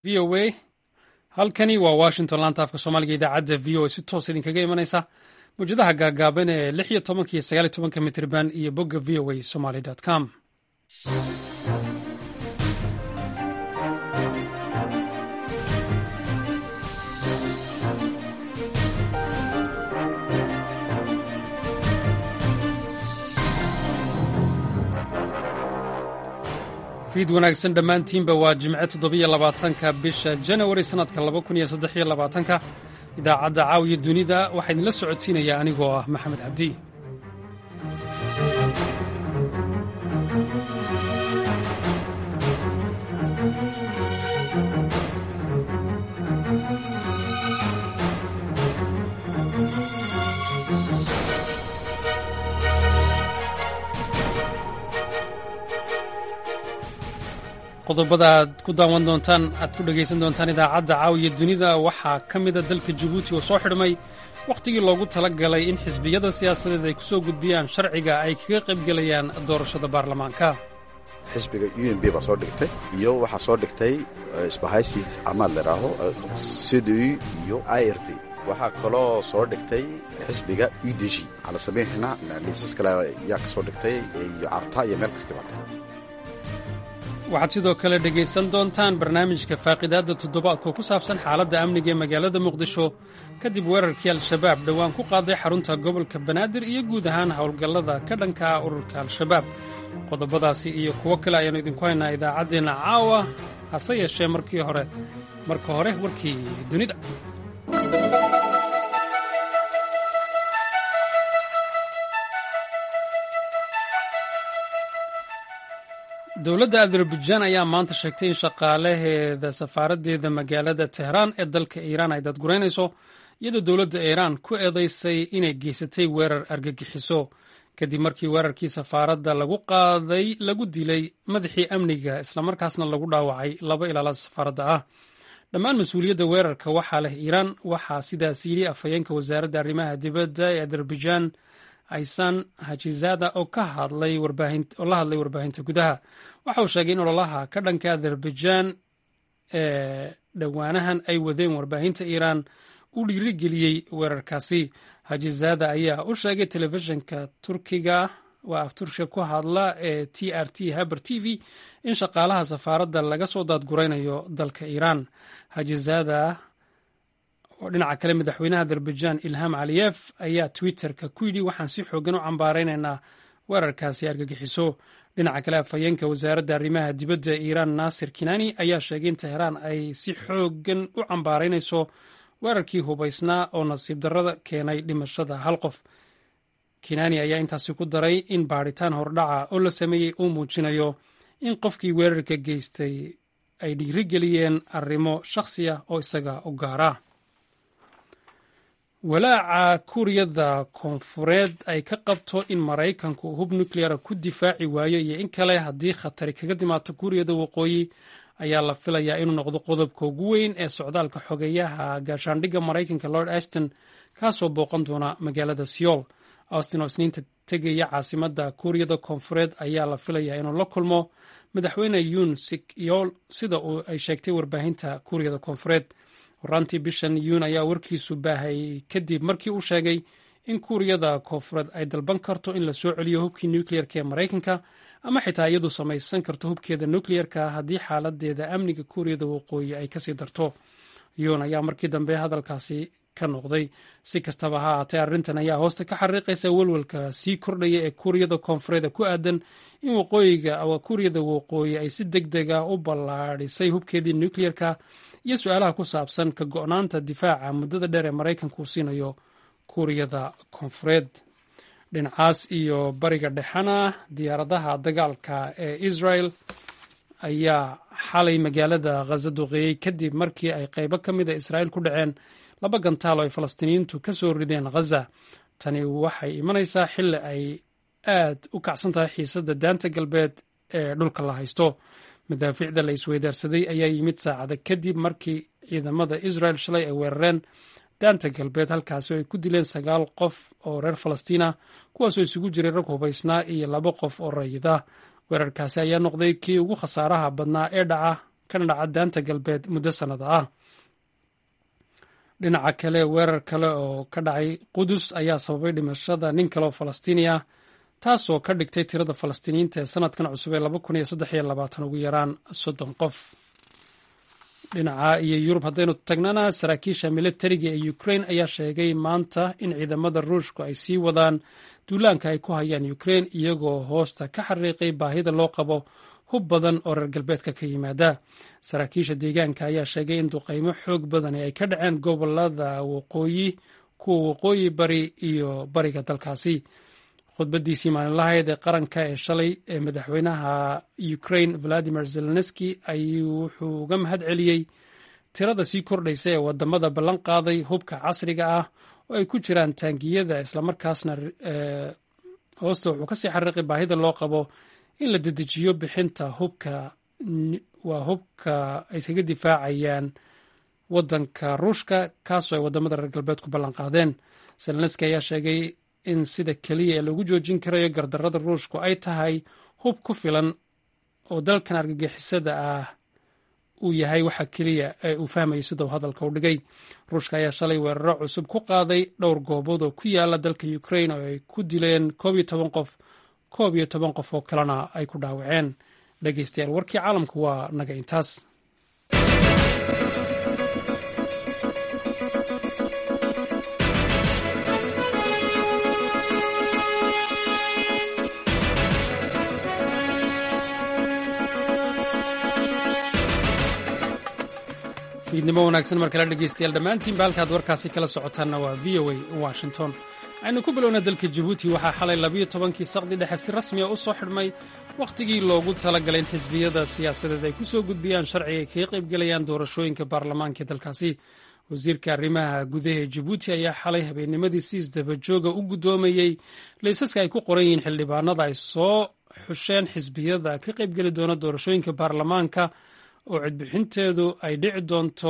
v o a halkani waa washington laanta afka soomaaliga idaacadda v o a si toos idinkaga imanaysa mawjadaha gaagaaban ee lix iyo tobanka iyo sagaal iyo tobanka mitrban iyo bogga v o a somaly com fiid wanaagsan dhammaantiinba waa jimce toddobiyo labaatanka bisha janawari sannadka laba kun iyo saddex iyo labaatanka idaacadda caawiya dunida waxaa idinla socodsiinaya anigoo ah maxamed cabdi qodobada aad ku daawan doontaan aad ku dhegaysan doontaan idaacadda caawiya dunida waxaa ka mida dalka jabuuti oo soo xidhmay wakhtigii loogu tala galay in xisbiyada siyaasadeed ay ku soo gudbiyaan sharciga ay kaga qaybgelayaan doorashada baarlamaanka xisbiga u m b baa soo dhigtay iyo waxaa soo dhigtay isbahaysi amaad ladhaaho cdi iyo i r t waxaa kaloo soo dhigtay xisbiga u d g ala samaynxina liisas kale yaa ka soo dhigtay iyo carta iyo meel kastibaata waxaad sidoo kale dhegaysan doontaan barnaamijka faaqidaadda toddobaadka oo ku saabsan xaaladda amniga ee magaalada muqdisho kadib weerarkii al-shabaab dhowaan ku qaaday xarunta gobolka banaadir iyo guud ahaan howlgallada ka dhanka ah ururka al-shabaab qodobadaasi iyo kuwo kale ayaannu idinku haynaa idaacaddeenna caawa hase yeeshee markii hore marka hore warkii dunida dowladda azerbaijan ayaa maanta sheegtay in shaqaalaheeda safaaraddeeda magaalada tehraan ee dalka iiraan ay dadguraynayso iyadoo dowladda iiraan ku eedaysay inay geysatay weerar argagixiso kadib markii weerarkii safaaradda lagu qaaday lagu dilay madaxii amniga islamarkaasna lagu dhaawacay laba ilaalada safaaradda ah dhammaan mas-uuliyadda weerarka waxaa leh iiraan waxaa sidaas yidhi afhayeenka wasaaradda arrimaha dibadda ee azerbaijan aysan hajizada oo ka hadlay oo la hadlay warbaahinta gudaha waxa uu sheegay in ololaha ka dhanka azerbaijan ee dhowaanahan ay wadeen warbaahinta iiraan uu dhiirigeliyey weerarkaasi hajizada ayaa u sheegay telefishinka turkiga waa af turkiga ku hadla ee t r t haber t v in shaqaalaha safaaradda laga soo daadguraynayo dalka iiraan hajizada oo dhinaca kale madaxweynaha azerbaijan ilham caliyef ayaa twitterka ku yidhi waxaan si xoogan u cambaaraynaynaa weerarkaasi argagixiso dhinaca kale afhayeenka wasaaradda arrimaha dibadda iiraan naasir kinani ayaa sheegay in teheraan ay si xoogan u cambaaraynayso weerarkii hubaysnaa oo nasiib darrada keenay dhimashada hal qof kinani ayaa intaasi ku daray in baadhitaan hordhaca oo la sameeyey uu muujinayo in qofkii weerarka geystay ay dhiirigeliyeen arrimo shakhsi ah oo isaga u gaara walaaca kuuriyada koonfureed ay ka qabto in maraykanku hub nucleara ku difaaci waayo iyo in kale haddii khatari kaga dimaato kuuriyada waqooyi ayaa la filayaa inuu noqdo qodobka ugu weyn ee socdaalka xogeeyaha gaashaandhigga maraykanka lord aston kaasoo booqan doona magaalada seoul austin oo isniinta tegaya caasimadda kuuriyada koonfureed ayaa la filayaa inuu la kulmo madaxweyne yun sik yool sida uu ay sheegtay warbaahinta kuuriyada koonfureed horaantii bishan yuun ayaa warkiisu baahayay kadib markii uu sheegay in kuuriyada koonfureed ay dalban karto in la soo celiyo hubkii nukliyeerka ee maraykanka ama xitaa iyadu samaysan karto hubkeeda nukliyeerka haddii xaaladeeda amniga kuuriyada waqooyi ay kasii darto yuun ayaa markii dambe hadalkaasi ka noqday si kastaba ha ahaatee arrintan ayaa hoosta ka xariiqaysa welwelka sii kordhaya ee kuuriyada koonfureed ku aadan in waqooyiga kuuriyada waqooyi ay si deg deg ah u ballaadhisay hubkeedii nukliyeerka iyo su-aalaha ku saabsan ka go-naanta difaaca muddada dheer ee maraykanku siinayo kuuriyada koonfureed dhinacaas iyo bariga dhexena diyaaradaha dagaalka ee israel ayaa xalay magaalada khaza duqeeyey kadib markii ay qaybo ka mida israa'iil ku dhaceen laba gantaal oo ay falastiiniyiintu ka soo rideen khaza tani waxay imanaysaa xilli ay aad u kacsan tahay xiisadda daanta galbeed ee dhulka la haysto madaafiicda la isweydaarsaday ayaa yimid saacada kadib markii ciidamada israel shalay ay weerareen daanta galbeed halkaasi oo ay ku dileen sagaal qof oo reer falastiina kuwaasoo isugu jiray rag hubaysnaa iyo laba qof oo rayida weerarkaasi ayaa noqday kii ugu khasaaraha badnaa ee dhaca kana dhaca daanta galbeed muddo sannada ah dhinaca kale weerar kale oo ka dhacay qudus ayaa sababay dhimashada nin kale oo falastiini ah taasoo ka dhigtay tirada falastiiniyiinta ee sanadkan cusub ee laba kun iyo saddex iyo labaatan ugu yaraan soddon qof dhinaca iyo yurub haddaynu tagnana saraakiisha militariga ee ukrain ayaa sheegay maanta in ciidamada ruushku ay sii wadaan duulaanka ay ku hayaan ukrain iyagoo hoosta ka xariiqay baahida loo qabo hub badan oo reer galbeedka ka yimaada saraakiisha deegaanka ayaa sheegay in duqaymo xoog badani ay ka dhaceen gobolada waqooyi kuwa waqooyi bari iyo bariga dalkaasi khudbadiisii maalinlahayd ee qaranka ee shalay ee madaxweynaha ukrain valadimir zelenski ayuu wuxuu uga mahad celiyey tirada sii kordhaysa ee wadamada ballan qaaday hubka casriga ah oo ay ku jiraan taangiyada islamarkaasna hoosta wuxuu kasii xariiqay baahida loo qabo in la dedejiyo bixinta hubka waa hubka ay iskaga difaacayaan wadanka ruushka kaasoo ay wadamada reer galbeed ku ballan qaadeen zelenski ayaa sheegay in sida keliya ee lagu joojin karayo gardarrada ruushku ay tahay hub ku filan oo dalkan argagixisada ah uu yahay waxa keliya ee uu fahmayay sida uu hadalka u dhigay ruushka ayaa shalay weeraro cusub ku qaaday dhowr goobood oo ku yaala dalka ukrain oo ay ku dileen koob iyo toban qof koob iyo toban qof oo kalena ay ku dhaawaceen dhegeystayaal warkii caalamku waa naga intaas fiidnimo wanaagsan mar kale dhegeystayaal dhammaantiinba halkaad warkaasi kala socotaanna waa v o a washington aynu ku bilowna dalka jabuuti waxaa xalay labiyo tobankii saqdi dhexe si rasmiya u soo xidhmay wakhtigii loogu talagalay in xisbiyada siyaasadeed ay ku soo gudbiyaan sharciga ay kaga qaybgelayaan doorashooyinka baarlamaanka dalkaasi wasiirka arrimaha gudaha ee jabuuti ayaa xalay habeennimadii si isdabajooga u guddoomayey laysaska ay ku qoran yihiin xildhibaanada ay soo xusheen xisbiyada ka qaybgeli doona doorashooyinka baarlamaanka oo cidbixinteedu ay dhici doonto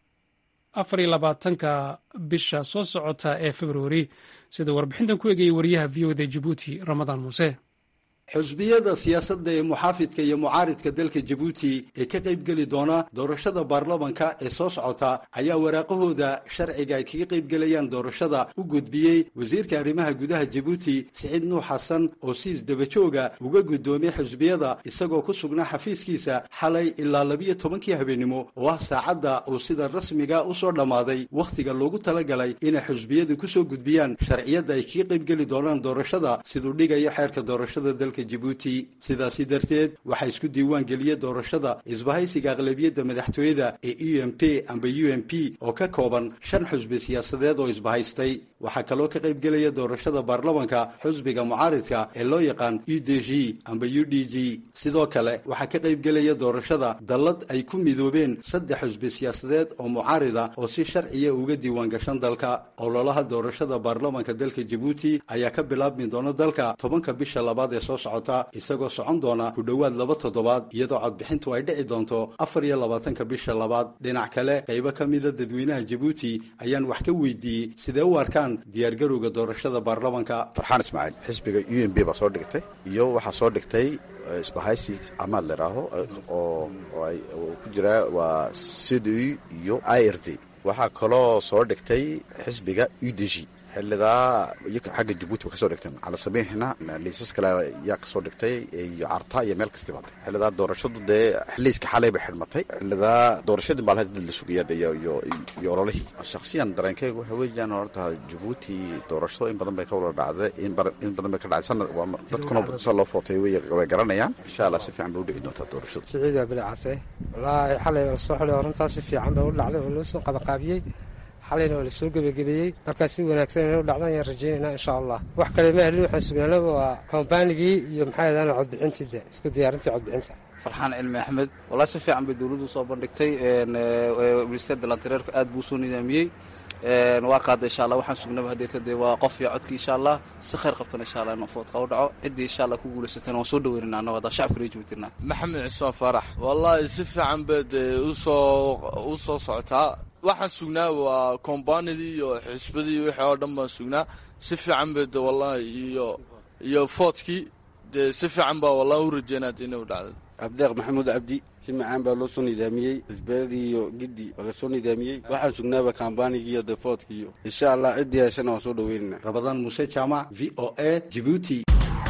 afar iyo labaatanka bisha soo socota ee februari sida warbixintan ku eegayay wariyaha v o da jabuuti ramadaan muuse xusbiyada siyaasadda ee muxaafidka iyo mucaaridka dalka jabuuti ee ka qaybgeli doona doorashada baarlamanka ee soo socota ayaa waraaqahooda sharciga ay kaga qaybgelayaan doorashada u gudbiyey wasiirka arrimaha gudaha jabuuti siciid nuux xasan oo si isdabajooga uga guddoomiyey xusbiyada isagoo ku sugnaa xafiiskiisa xalay ilaa labiyo tobankii habeennimo oo ah saacadda uu sida rasmiga u soo dhammaaday wakhtiga loogu talagalay inay xusbiyadu ku soo gudbiyaan sharciyadda ay kaga qaybgeli doonaan doorashada siduu dhigayo xeerka doorashada dalka jabuuti sidaasi darteed waxaa isku diiwaan geliyey doorashada isbahaysiga aqlabiyadda madaxtooyada ee u m p amba u m p oo ka kooban shan xusbi siyaasadeed oo isbahaystay waxaa kaloo ka qaybgelaya doorashada baarlamanka xusbiga mucaaridka ee loo yaqaan u d g amba u d g sidoo kale waxaa ka qaybgelaya doorashada dallad ay ku midoobeen saddex xusbi siyaasadeed oo mucaarida oo si sharciya uga diiwaan gashan dalka ololaha doorashada baarlamanka dalka jabuuti ayaa ka bilaabmi doona dalka tobanka bisha labaad ee soo socota isagoo socon doona ku dhowaad laba toddobaad iyadoo codbixintu ay dhici doonto afar iyo labaatanka bisha labaad dhinac kale qaybo ka mida dadweynaha jabuuti ayaan wax ka weydiiyey sidee u arkaan diyaargarowga doorashada baarlamanka farxaan ismaaciil xisbiga u m b baa soo dhigtay iyo waxaa soo dhigtay isbahaysi amaad leraaho oo ku jira waa cdu iyo i r d waxaa kaloo soo dhigtay xisbiga u d g xilidaa xagga jabuuti ba kasoo dhigteen cala sabiixna liisas kale yaa kasoo dhigtay iyo carta iyo meel kasti batay xilidaa doorashadu dee xiliiska xalay bay xidhmatay xilidaa doorashadii baa dad la sugaya iyo iyo ololihii shaksiyan dareenkeyga waxa weeyaan horta jabuuti doorashado in badan bay ka wada dhacday in badan bay ka dhacday sanad dadkuna sa loo footay way garanayaan insha allah si fiican bay udhici doontaa doorashada siciid waa bilcate wallaahi xalay la soo xidhay runtaa si fiican bay u dhacday oo loo soo qabaqaabiyey xalayna waa lasoo gebagabeeyey markaa si wanaagsan inay u dhacdan ayaan rajaynaynaa insha allah wax kale ma helin waxaan sugnaanaba waa kombaanigii iyo maxaa yadaan codbixintiida isku diyaarintii codbixinta farxaan cilmi axmed wallahi si fiican bay dowladdu soo bandhigtay minister dalantareerku aad buu usoo nidaamiyey waa qaada insha allah waxaan sugnaba hadeeta dee waa qof iyo codkii insha allah si khayr qabtana insha allah inuu foodka u dhaco ciddii insha allah ku guulaysatana waan soo dhaweynana annago haddaa shacabka reer jabuutina maxamed cismaan farax wallaahi si fiican bay dee usoo u soo socotaa waxaan sugnaa waa kombaanidii iyo xisbadii wixii oo dhan baan sugnaa si fiican bay de wallahi iyo iyo foodkii dee si fiican baa wallahi u rajeynaa de inay u dhacday abdeeq maxamuud cabdi si macaan baa loo soo nidaamiyey xisbiyadii iyo giddi waa lasoo nidaamiyey waxaan sugnaaba kambaanigii iyo defoodki iyo insha allah ciddii heshana waan soo dhaweynana rabadaan muuse jaamac v o a jibuuti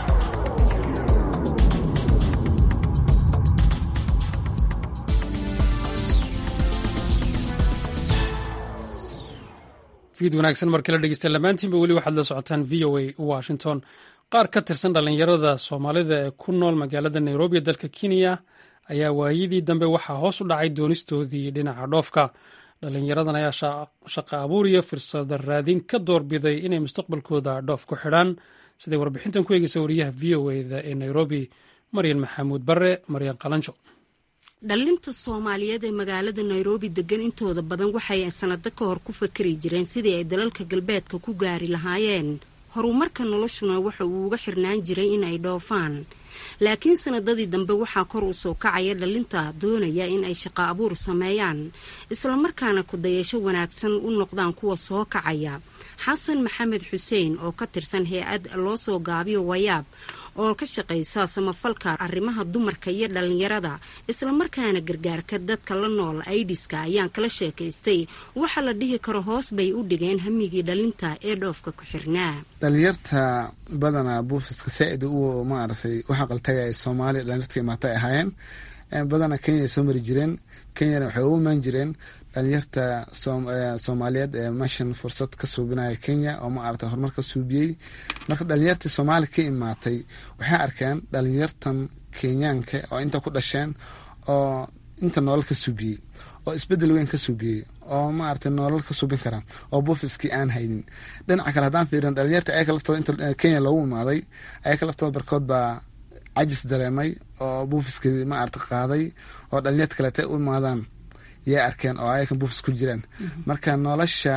fiid wanaagsan markii la dhegeysta lamaantiinba weli waxaad la socotaan v o a washington qaar ka tirsan dhallinyarada soomaalida ee ku nool magaalada nairobi ee dalka kenya ayaa waayadii dambe waxaa hoos u dhacay doonistoodii dhinaca dhoofka dhallinyaradan ayaa shaqo abuur iyo firsada raadin ka doorbiday inay mustaqbalkooda dhoof ku xidhaan siday warbixintan ku eegeysa wariyaha v o eda ee nairobi maryan maxamuud bare maryan qalanjo dhallinta soomaaliyeed ee magaalada nairobi degan intooda badan waxay sanado ka hor ku fakari jireen sidii ay dalalka galbeedka ku gaari lahaayeen horumarka noloshuna waxa uu uga xirnaan jiray in ay dhoofaan laakiin sanadadii dambe waxaa kor u soo kacaya dhallinta doonaya in ay shaqo abuur sameeyaan islamarkaana kudayasho wanaagsan u noqdaan kuwa soo kacaya xasan maxamed xuseen oo ka tirsan hay-ad loo soo gaabiyo wayaab oo ka shaqaysa samafalka arrimaha dumarka iyo dhallinyarada islamarkaana gargaarka dadka la nool aidiska ayaan kala sheekaystay waxa la dhihi karo hoos bay u dhigeen hamigii dhallinta ee dhoofka ku xirnaa dhalinyarta badanaa buufiska saa-id u maaragtay u xaqaltagaya soomaaliya dhalinyarta imaatay ahaayeen badanaa kenya ay soo mari jireen kenyana waxay ugu imaan jireen dhalinyarta soomaaliyeed ee meeshan fursad ka suubinaya kenya oo maaragtay horumar ka suubiyey marka dhalinyartii soomaaliya ka imaatay waxay arkeen dhalinyartan kenyaanka oo inta ku dhasheen oo inta nolol ka suubiyey oo isbedel weyn ka suubiyey oo maaragtay nolol ka suubin kara oo buufiskii aan haynin dhinaca kale haddaan fiirin dhalinyarta ayaka laftooda inta kenya loogu imaaday ayaka laftooda barkood baa cajis dareemay oo buufiskii maaragta qaaday oo dhalinyarta kaleeta u imaadaan yay arkeen oo ayakan buufis ku jiraan marka nolosha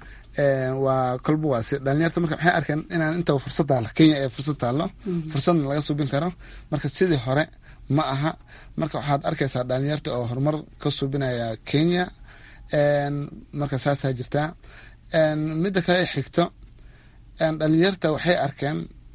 waa kolba waa si dhalinyarta marka waxay arkeen inaan inta fursad taalo kenya ee fursad taallo fursadna laga suubin karo marka sidii hore ma aha marka waxaad arkaysaa dhalinyarta oo horumar ka suubinaya kenya marka saasaa jirtaa midda kale xigto dhalinyarta waxay arkeen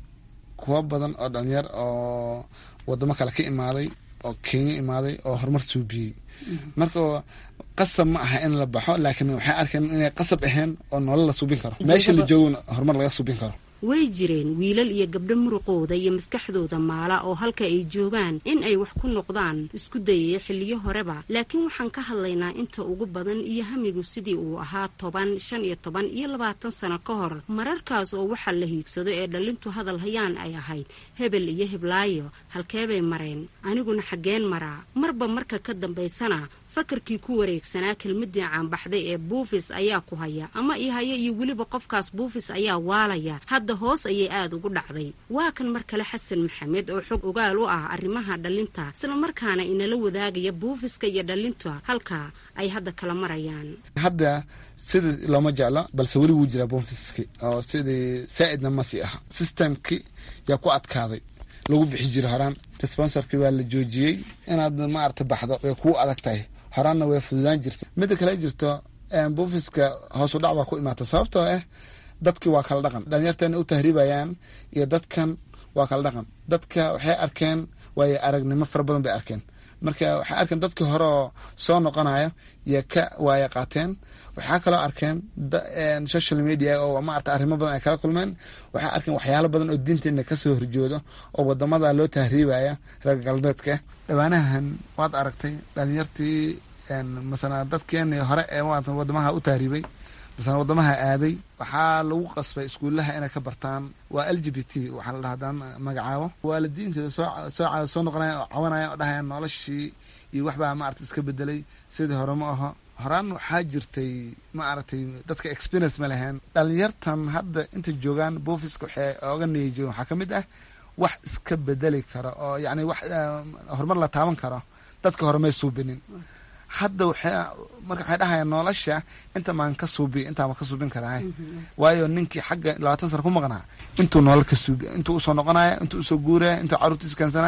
kuwo badan oo dhalinyar oo wadamo kale ka imaaday oo kenya imaaday oo horumar suubiyey marka qasab ma aha in la baxo laakiin waxay arkeen inay qasab ahayn oo nolol la suubin karo meesha la joogona horumar laga suubin karo way jireen wiilal iyo gabdho muruqooda iyo maskaxdooda maala oo halka ay joogaan in ay wax ku noqdaan isku dayaya xilliyo horeba laakiin waxaan ka hadlaynaa inta ugu badan iyo hamigu sidii uu ahaa toban shan iyo toban iyo labaatan sano ka hor mararkaas oo waxaa la hiigsado ee dhallintu hadal hayaan ay ahayd hebel iyo heblaayo halkeebay mareen aniguna xaggeen maraa marba marka ka dambaysana fakarkii ku wareegsanaa kelmadii caanbaxday ee buufis ayaa ku haya ama i haya iyo weliba qofkaas buufis ayaa waalaya hadda hoos ayay aada ugu dhacday waa kan mar kale xasan maxamed oo xog ogaal u ah arrimaha dhallinta islamarkaana inala wadaagaya buufiska iyo dhallinta halka ay hadda kala marayaan hadda sidii looma jeclo balse weli wuu jiraa buufiski oo sidii saa-idna masii aha systemki yaa ku adkaaday lagu bixi jira horaan responsorkii waa la joojiyey inaad maarata baxdo way kuu adag tahay horaanna way fududaan jirta midda kale jirto buufiska hoosu dhac baa ku imaata sababtoo ah dadkii waa kala dhaqan dhalinyarteena u tahriibayaan iyo dadkan waa kala dhaqan dadka waxay arkeen waayo aragnimo fara badan bay arkeen marka waxay arkeen dadkii hore oo soo noqonaya iyo ka waaya qaateen waxaa kaloo arkeen social media oo maarata arrimo badan ay kala kulmeen waxay arkeen waxyaalo badan oo diinteena kasoo horjoodo oo wadamada loo tahriibaya reer galbeedka dhawaanahan waad aragtay dhalinyartii masala dadkeeni hore ee wadamaha u tahriibay masala wadamaha aaday waxaa lagu qasbay iskuulaha inay ka bartaan waa l g b t waxaa la dhaha hadaan magacaabo waalidiinteeda soo soo noqonaya oo cawanaya oo dhahaya noloshii iyo waxbaa maarata iska bedelay sidii hore ma aho horaan waxaa jirtay ma aragtay dadka experience ma lahayn dhalinyartan hadda inta joogaan buufiska waxay oga niyajoon waxaa ka mid ah wax iska bedeli karo oo yacni wax horumar la taaban karo dadka hore may suubinin hadda waxay marka waxay dhahayaan nolosha inta maan ka suubiy intaama ka suubin karaa waayo ninkii xagga labaatan sano ku maqnaa intuu nolol ka suubiy intuu usoo noqonaya intuu usoo guuraya intuu caruurtiis keensanaya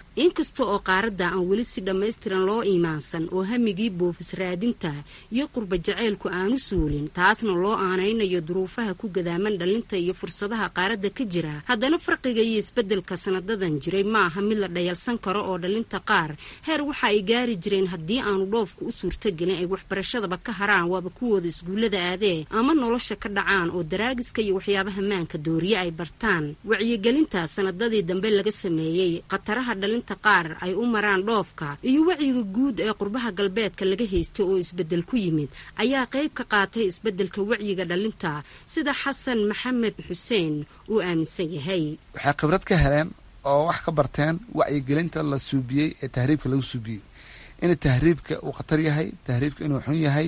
inkasta oo qaaradda aan weli si dhammaystiran loo iimaansan oo hamigii boofis raadinta iyo qurba jaceylku aanu suulin taasna loo aanaynayo duruufaha ku gadaaman dhalinta iyo fursadaha qaaradda ka jira haddana farqiga iyo isbeddelka sanadadan jiray ma aha mid la dhayalsan karo oo dhalinta qaar heer waxa ay gaari jireen haddii aanu dhoofku u suurtogelin ay waxbarashadaba ka haraan waaba kuwooda iskuullada aadee ama nolosha ka dhacaan oo daraagiska iyo waxyaabaha maanka dooriye ay bartaan wacyigelinta sanadadii dambe laga sameeyey khataraha dhalinta qaar ay u maraan dhoofka iyo wacyiga guud ee qurbaha galbeedka laga haysta oo isbeddel ku yimid ayaa qayb ka qaatay isbeddelka wacyiga dhalinta sida xasan maxamed xuseen uu aaminsan yahay waxay khibrad ka heleen oo wax ka barteen wacyigelinta la suubiyey ee tahriibka lagu suubiyey in tahriibka uu khatar yahay tahriibka inuu xun yahay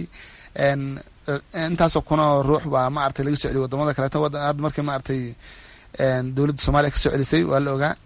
intaasoo kunoo ruux baa maaragtay laga soo celiy wadamada kaleeto hadda markii maaragtay dowladda soomaliya ka soo celisay waa la ogaa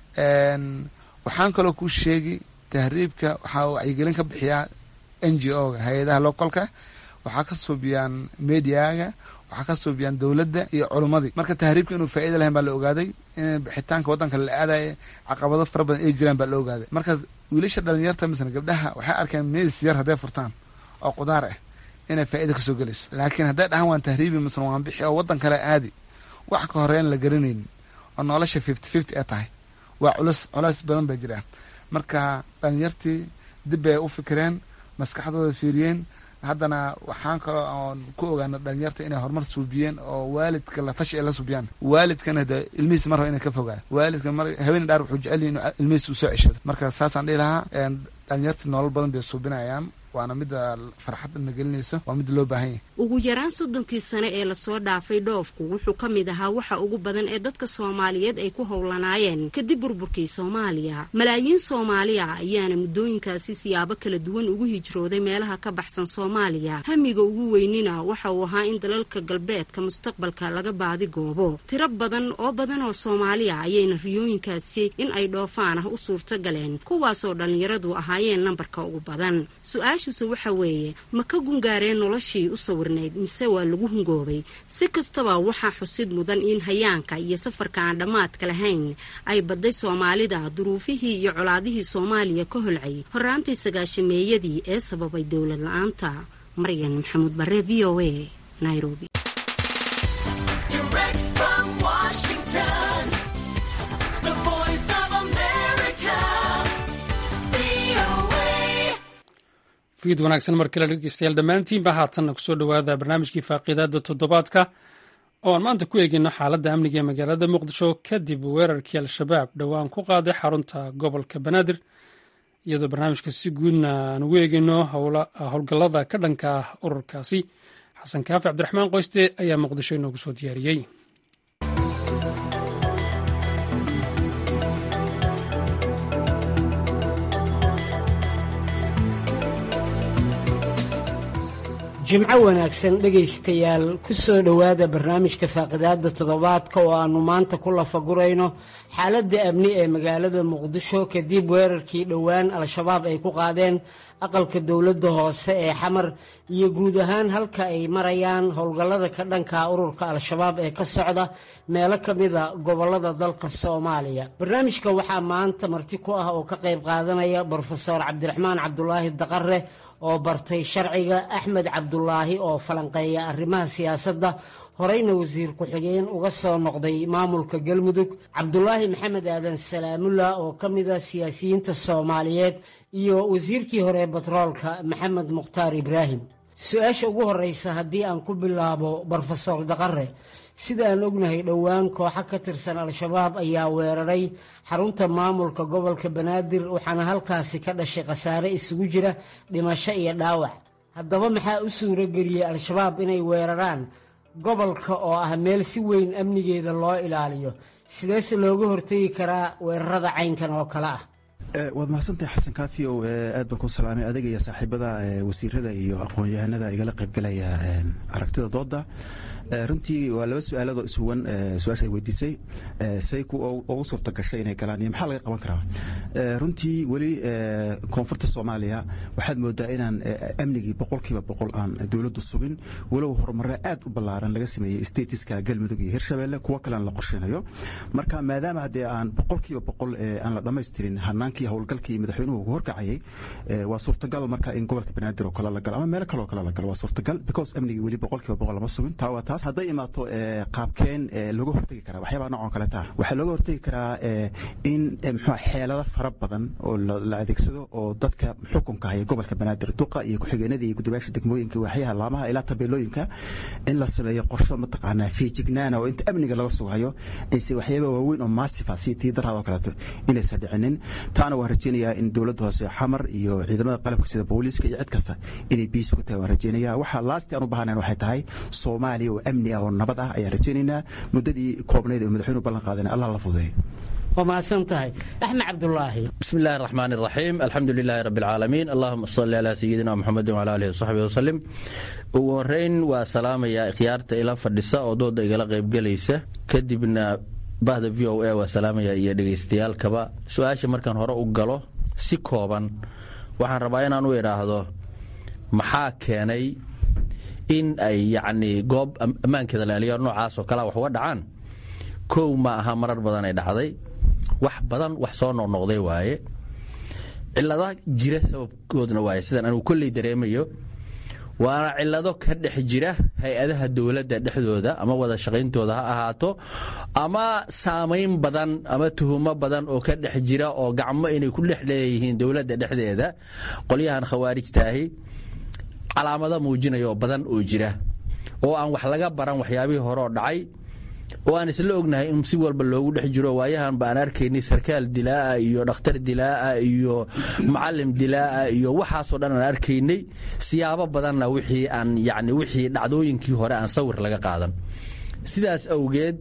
waxaan kaloo kuu sheegi tahriibka waxaa wacyigelin ka bixiyaa n g o ga hay-adaha localka waxaa ka suubiyaan mediaga waxaa ka suubiyaan dowladda iyo culummadii marka tahriibka inuu faa'iida lahayn baa la ogaaday in bixitaanka waddanka la aadaya caqabado fara badan ay jiraan baa la ogaaday marka wiilasha dhalinyarta misna gabdhaha waxay arkeen mees yar hadday furtaan oo qudaar ah inay faa'iida kasoo gelayso laakiin hadday dhahaan waan tahriibi misna waan bixi oo waddan kale aadi wax ka horeyn la garanaynin oo nolosha fifty fifty ee tahay waa culus culays badan baa jira marka dhalinyartii dib bay u fikireen maskaxdooda fiiriyeen haddana waxaan kaloo oon ku ogaana dhalinyarta inay horumar suubiyeen oo waalidka la tashi ay la suubiyaan waalidkana de ilmihiis mar raba inay ka fogaan waalidka mar haween dhaar wuxuu jecel yahay inuu ilmihiis u soo ceshado marka saasaan dhihi lahaa dhalinyartii nolol badan bay suubinayaan waana midda farxadda na gelinayso waa midda loo baahan yahay ugu yaraan soddonkii sane ee lasoo dhaafay dhoofku wuxuu ka mid ahaa waxa ugu badan ee dadka soomaaliyeed ay ku howlanaayeen kadib burburkii soomaaliya malaayiin soomaaliya ayaana muddooyinkaasi siyaabo kala duwan ugu hijrooday meelaha ka baxsan soomaaliya hamiga ugu weynina waxa uu ahaa in dalalka galbeedka mustaqbalka laga baadi goobo tiro badan oo badan oo soomaaliya ayayna riyooyinkaasi in ay dhoofaan ah u suurto galeen kuwaasoo dhallinyaradu ahaayeen nambarka ugu badan su-aashuuse waxa weeye ma ka gungaareen noloshii u sawirnayd mise waa lagu hungoobay si kastaba waxaa xusid mudan in hayaanka iyo safarka aan dhammaadka lahayn ay badday soomaalida duruufihii iyo colaadihii soomaaliya ka holcay horaantii sagaashameeyadii ee sababay dowlad la-aanta maryan maxamuud bare v o a nairobi fiid wanaagsan mar kale dhegeystayaal dhammaantiinba haatanna kusoo dhowaada barnaamijkii faaqiidaada toddobaadka oo aan maanta ku eegeyno xaaladda amniga ee magaalada muqdisho kadib weerarkii al-shabaab dhowaan ku qaaday xarunta gobolka banaadir iyadoo barnaamijka si guudna aan ugu eegeyno howlgallada ka dhanka ah ururkaasi xasan kaafi cabdiraxmaan qoyste ayaa muqdisho inoogu soo diyaariyey jimco wanaagsan dhegaystayaal ku soo dhowaada barnaamijka faaqidaada toddobaadka oo aannu maanta ku lafagurayno xaaladda amni ee magaalada muqdisho kadib weerarkii dhowaan al-shabaab ay ku qaadeen aqalka dowladda hoose ee xamar iyo guud ahaan halka ay marayaan howlgallada ka dhanka ururka al-shabaab ee ka socda meelo ka mida gobollada dalka soomaaliya barnaamijka waxaa maanta marti ku ah oo ka qayb qaadanaya brofeor cabdiraxmaan cabdulaahi daqare oo bartay sharciga axmed cabdulaahi oo falanqeeya arrimaha siyaasadda horeyna wasiir ku-xigeen uga soo noqday maamulka galmudug cabdulaahi maxamed aadan salaamullah oo ka mida siyaasiyiinta soomaaliyeed iyo wasiirkii hore batroolka maxamed mukhtaar ibraahim su-aasha ugu horeysa haddii aan ku bilaabo brofesor daqare sida aan ognahay dhowaan kooxo ka tirsan al-shabaab ayaa weeraray xarunta maamulka gobolka banaadir waxaana halkaasi ka dhashay khasaare isugu jira dhimasho iyo dhaawac haddaba maxaa u suuro geliyey al-shabaab inay weeraraan gobolka oo ah meel si weyn amnigeeda loo ilaaliyo sideese looga hortegi karaa weerarada caynkan oo kale ah waad mahadsantahay xasan kaafi o aad baan ku salaamay adiga iyo saaxiibada wasiirada iyo aqoon-yahanada igala qaybgalaya aragtida dooda runtii waa laba su-aaladoo ishuwan su-aasha ay weydiisay say ku ugu suurta gashay inay galaan iyo maxaa laga qaban karaa runtii weli koonfurta soomaaliya waxaad moodaa inaan amnigii boqolkiiba boqol aan dowladdu sugin walow horumare aad u ballaaran laga sameeyey statiska galmudug iyo hirshabelle kuwo kalean la qorsheynayo marka maadaama haddee aan boqolkiiba boqol aan la dhammaystirin hanaankii howlgalkii madaxweynuhu ugu horkacayay waa suurtagal marka in gobolka banaadir oo kale la galo ama meelo kaleoo kale la galo waa suurtagal because amnigii weli boqolkiiba boqol lama sugin taa waa taas hadday imaato qaabkeen looga hortegi karaa waxyaabaa noocan kale taa waxaa looga hortegi karaa in mxua xeelado fara badan oo la adeegsado oo dadka xukunka haya gobolka banaadir duqa iyo ku-xigeenada iyo guddoomiyaasha degmooyinka waaxyaha laamaha ilaa tabeelooyinka in la sameeyo qorsho mataqaanaa fiijignaana oo inta amniga laga sugayo ayse waxyaaba waaweyn oo maasifa si tii daraad oo kaleeto inaysan dhicinin taana waan rajeynayaa in dowladda hoose xamar iyo ciidamada qalabka sida booliiska iyo cid kasta inay biis ku tahay waan rajeynaya waxa laasti aan u baahnayn waxay tahay soomaaliya oo amni ah oo nabad ah ayaan rajeynaynaa muddadii koobnayd oo madaxweynuhu ballan qaadana allah la fududeeyo waa mahadsan tahay axmed cabdulaahi bismi illaahi araxmaan iraxiim alxamdu lilaahi rabbi alcaalamiin allahuma salli calaa sayidina muxamedin wala alihi wasaxbihi wasalim ugu horeyn waa salaamayaa ikhyaarta ila fadhisa oo dooda igala qaybgelaysa kadibna bahda v o a waa salaamaya iyo dhegaystayaalkaba su-aasha markaan hore u galo si kooban waxaan rabaa inaan u idhaahdo maxaa keenay in ay yacnii goob ammaankeeda laaliyo noocaas oo kalea wax uga dhacaan kow ma aha marar badan ay dhacday wax badan wax soo noqnoqday waaye cilada jira sababkoodna waaye sidaan anugu kolley dareemayo waana cilado ka dhex jira hay-adaha dowladda dhexdooda ama wada shaqayntooda ha ahaato ama saamayn badan ama tuhumo badan oo ka dhex jira oo gacmo inay ku dhex leeyihiin dowladda dhexdeeda qolyahan khawaarijtaahi calaamado muujinaya oo badan oo jira oo aan wax laga baran waxyaabihii hore oo dhacay oo aan isla ognahay in si walba loogu dhex jiro waayahan ba aan arkaynay sarkaal dilaa'a iyo dhakhtar dilaa'a iyo macallim dilaa'a iyo waxaasoo dhan aan arkaynay siyaabo badanna wixii aan yacni wixii dhacdooyinkii hore aan sawir laga qaadan sidaas awgeed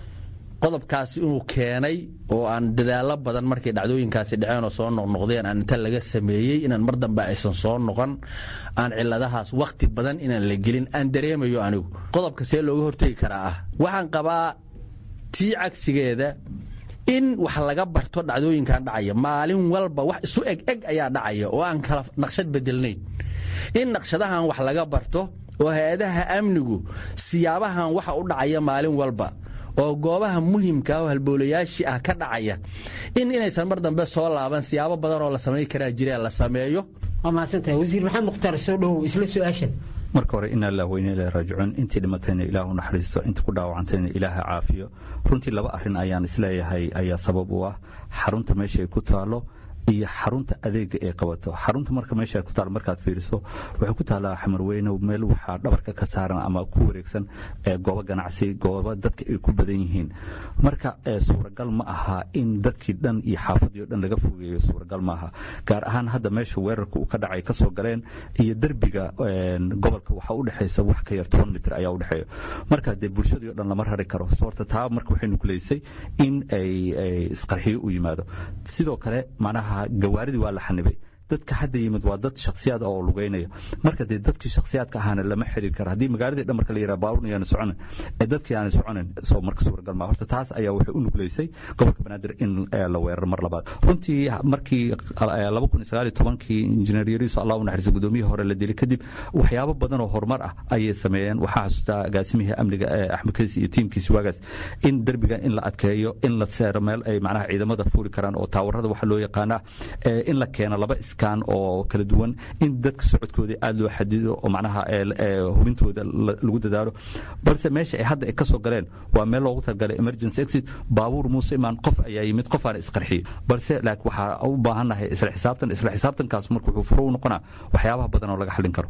qodobkaasi inuu keenay oo aan dadaallo badan markay dhacdooyinkaasi dhaceen oo soo noqnoqdeen aan inta laga sameeyey inaan mar dambe aysan soo noqon aan ciladahaas wakhti badan inaan la gelin aan dareemayo anigu qodobka see looga hortegi karaa ah waxaan qabaa tii cagsigeeda in wax laga barto dhacdooyinkan dhacaya maalin walba wax isu eg eg ayaa dhacaya oo aan kala naqshad bedelnayn in naqshadahan wax laga barto oo hay-adaha amnigu siyaabahan waxa u dhacaya maalin walba oo goobaha muhimka oo halboolayaashii ah ka dhacaya in inaysan mar dambe soo laaban siyaabo badan oo la samayn karaa jireen la sameeyo waa mahadsantahay wasiir maxamed mukhtaar soo dhowow isla su-aashan marka hore inaa lah weyne ilahi raajicuun intii dhimatayna ilaahu naxariisto intii ku dhaawacantayna ilaaha caafiyo runtii laba arrin ayaan isleeyahay ayaa sabab u ah xarunta meesha ay ku taalo iyo xarunta adeega ay qabato xarunta marka meesha ku taal markaad fiiriso waxay ku taallaa xamarweyne meel waxaa dhabarka ka saaran ama ku wareegsan goobo ganacsi goobo dadka ay ku badan yihiin marka suuragal ma aha in dadkii dhan iyo xaafadii o dhan laga fogeeyo suuragal ma aha gaar ahaan hadda meesha weerarka uu ka dhacay kasoo galeen iyo derbiga gobolka waxaa u dhexaysa wax ka yar toban mitir ayaa u dhexeeya marka dee bulshadii o dhan lama rari karo soorta taa marka waxay nukuleysay in ay isqarxiyo u yimaado sidoo kale macnaha gawaaridii waa la xanibay dadka hadda yimid waa dad shaksiyaad oo lugeynaya marka dee dadkii shaksiyaadka ahaana lama xiriir karo haddii magaaladii dhan marka la yidhaha baabuurna yaana soconin ee dadkii aana soconin soo marka suuragal maa horta taas ayaa waxay u nugleysay gobolka banaadir in la weeraro mar labaad runtii markii laba kun iyo sagaal iyo tobankii injineer yariiso allah u naxariisa gudoomiyihii hore la dilay kadib waxyaabo badan oo horumar ah ayay sameeyeen waxaa xasuustaa agaasimihii amniga axmed kadis iyo tiimkiisi waagaas in derbigan in la adkeeyo in la seero meel ay macnaha ciidamada fuuli karaan oo taawarada waxa loo yaqaana in la keeno laba oo kala duwan in dadka socodkooda aad loo xadido oo macnaha hubintooda lagu dadaalo balse meesha ay hadda ay ka soo galeen waa meel loogu talagalay emergency exit baabuur muuse imaan qof ayaa yimid qof aana isqarxiyey balse laakiin waxaa u baahannahay isla xisaabtan isla xisaabtankaas marka wuxuu furo u noqonaa waxyaabaha badan oo laga xallin karo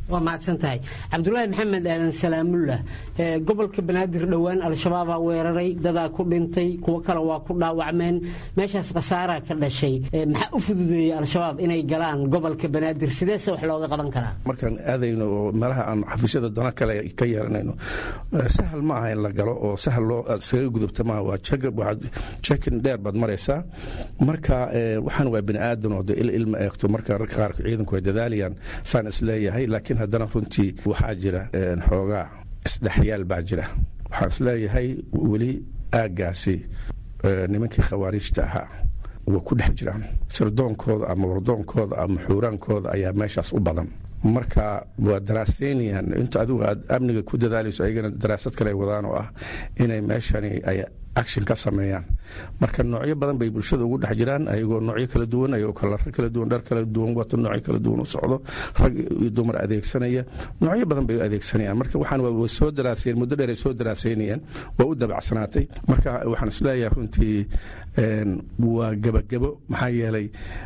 waa mahadsan tahay cabdulaahi maxamed aadan salaamullah gobolka banaadir dhowaan al-shabaabaa weeraray dadaa ku dhintay kuwo kale waa ku dhaawacmeen meeshaas khasaaraa ka dhashay maxaa u fududeeyey al-shabaab inay galaan gobolka banaadir sideese wax looga qaban karaa markaan aadayno oo meelaha aan xafiisyada dana kale ka yeelanayno sahal ma aha in la galo oo sahal loo iskaga gudubta maaha waa jekin dheer baad maraysaa marka waxaan waa bini aadan oo de il ilma eegto marka rarka qaarka ciidanku ay dadaalayaan saan isleeyahay laakiin haddana runtii waxaa jira xoogaa isdhexyaal baa jira waxaan isleeyahay weli aaggaasi nimankii khawaariijta ahaa way ku dhex jiraan sirdoonkooda ama wardoonkooda ama xuuraankooda ayaa meeshaas u badan marka waa daraasaynayaan inta adigu aad amniga ku dadaalayso ayagana daraasad kale ay wadaan oo ah inay meeshani ay action ka sameeyaan marka noocyo badan bay bulshada ugu dhex jiraan ayagoo noocyo kala duwan ayagoo kalara kala duwan dhar kala duwan wato noocyo kala duwan u socdo rag iyo dumar adeegsanaya noocyo badan bay u adeegsanayaan marka waxaan way soo daraasayeen muddo dheer ay soo daraasaynayeen waa u dabacsanaatay marka waxaan isleeyahay runtii waa gebagebo maxaa yeelay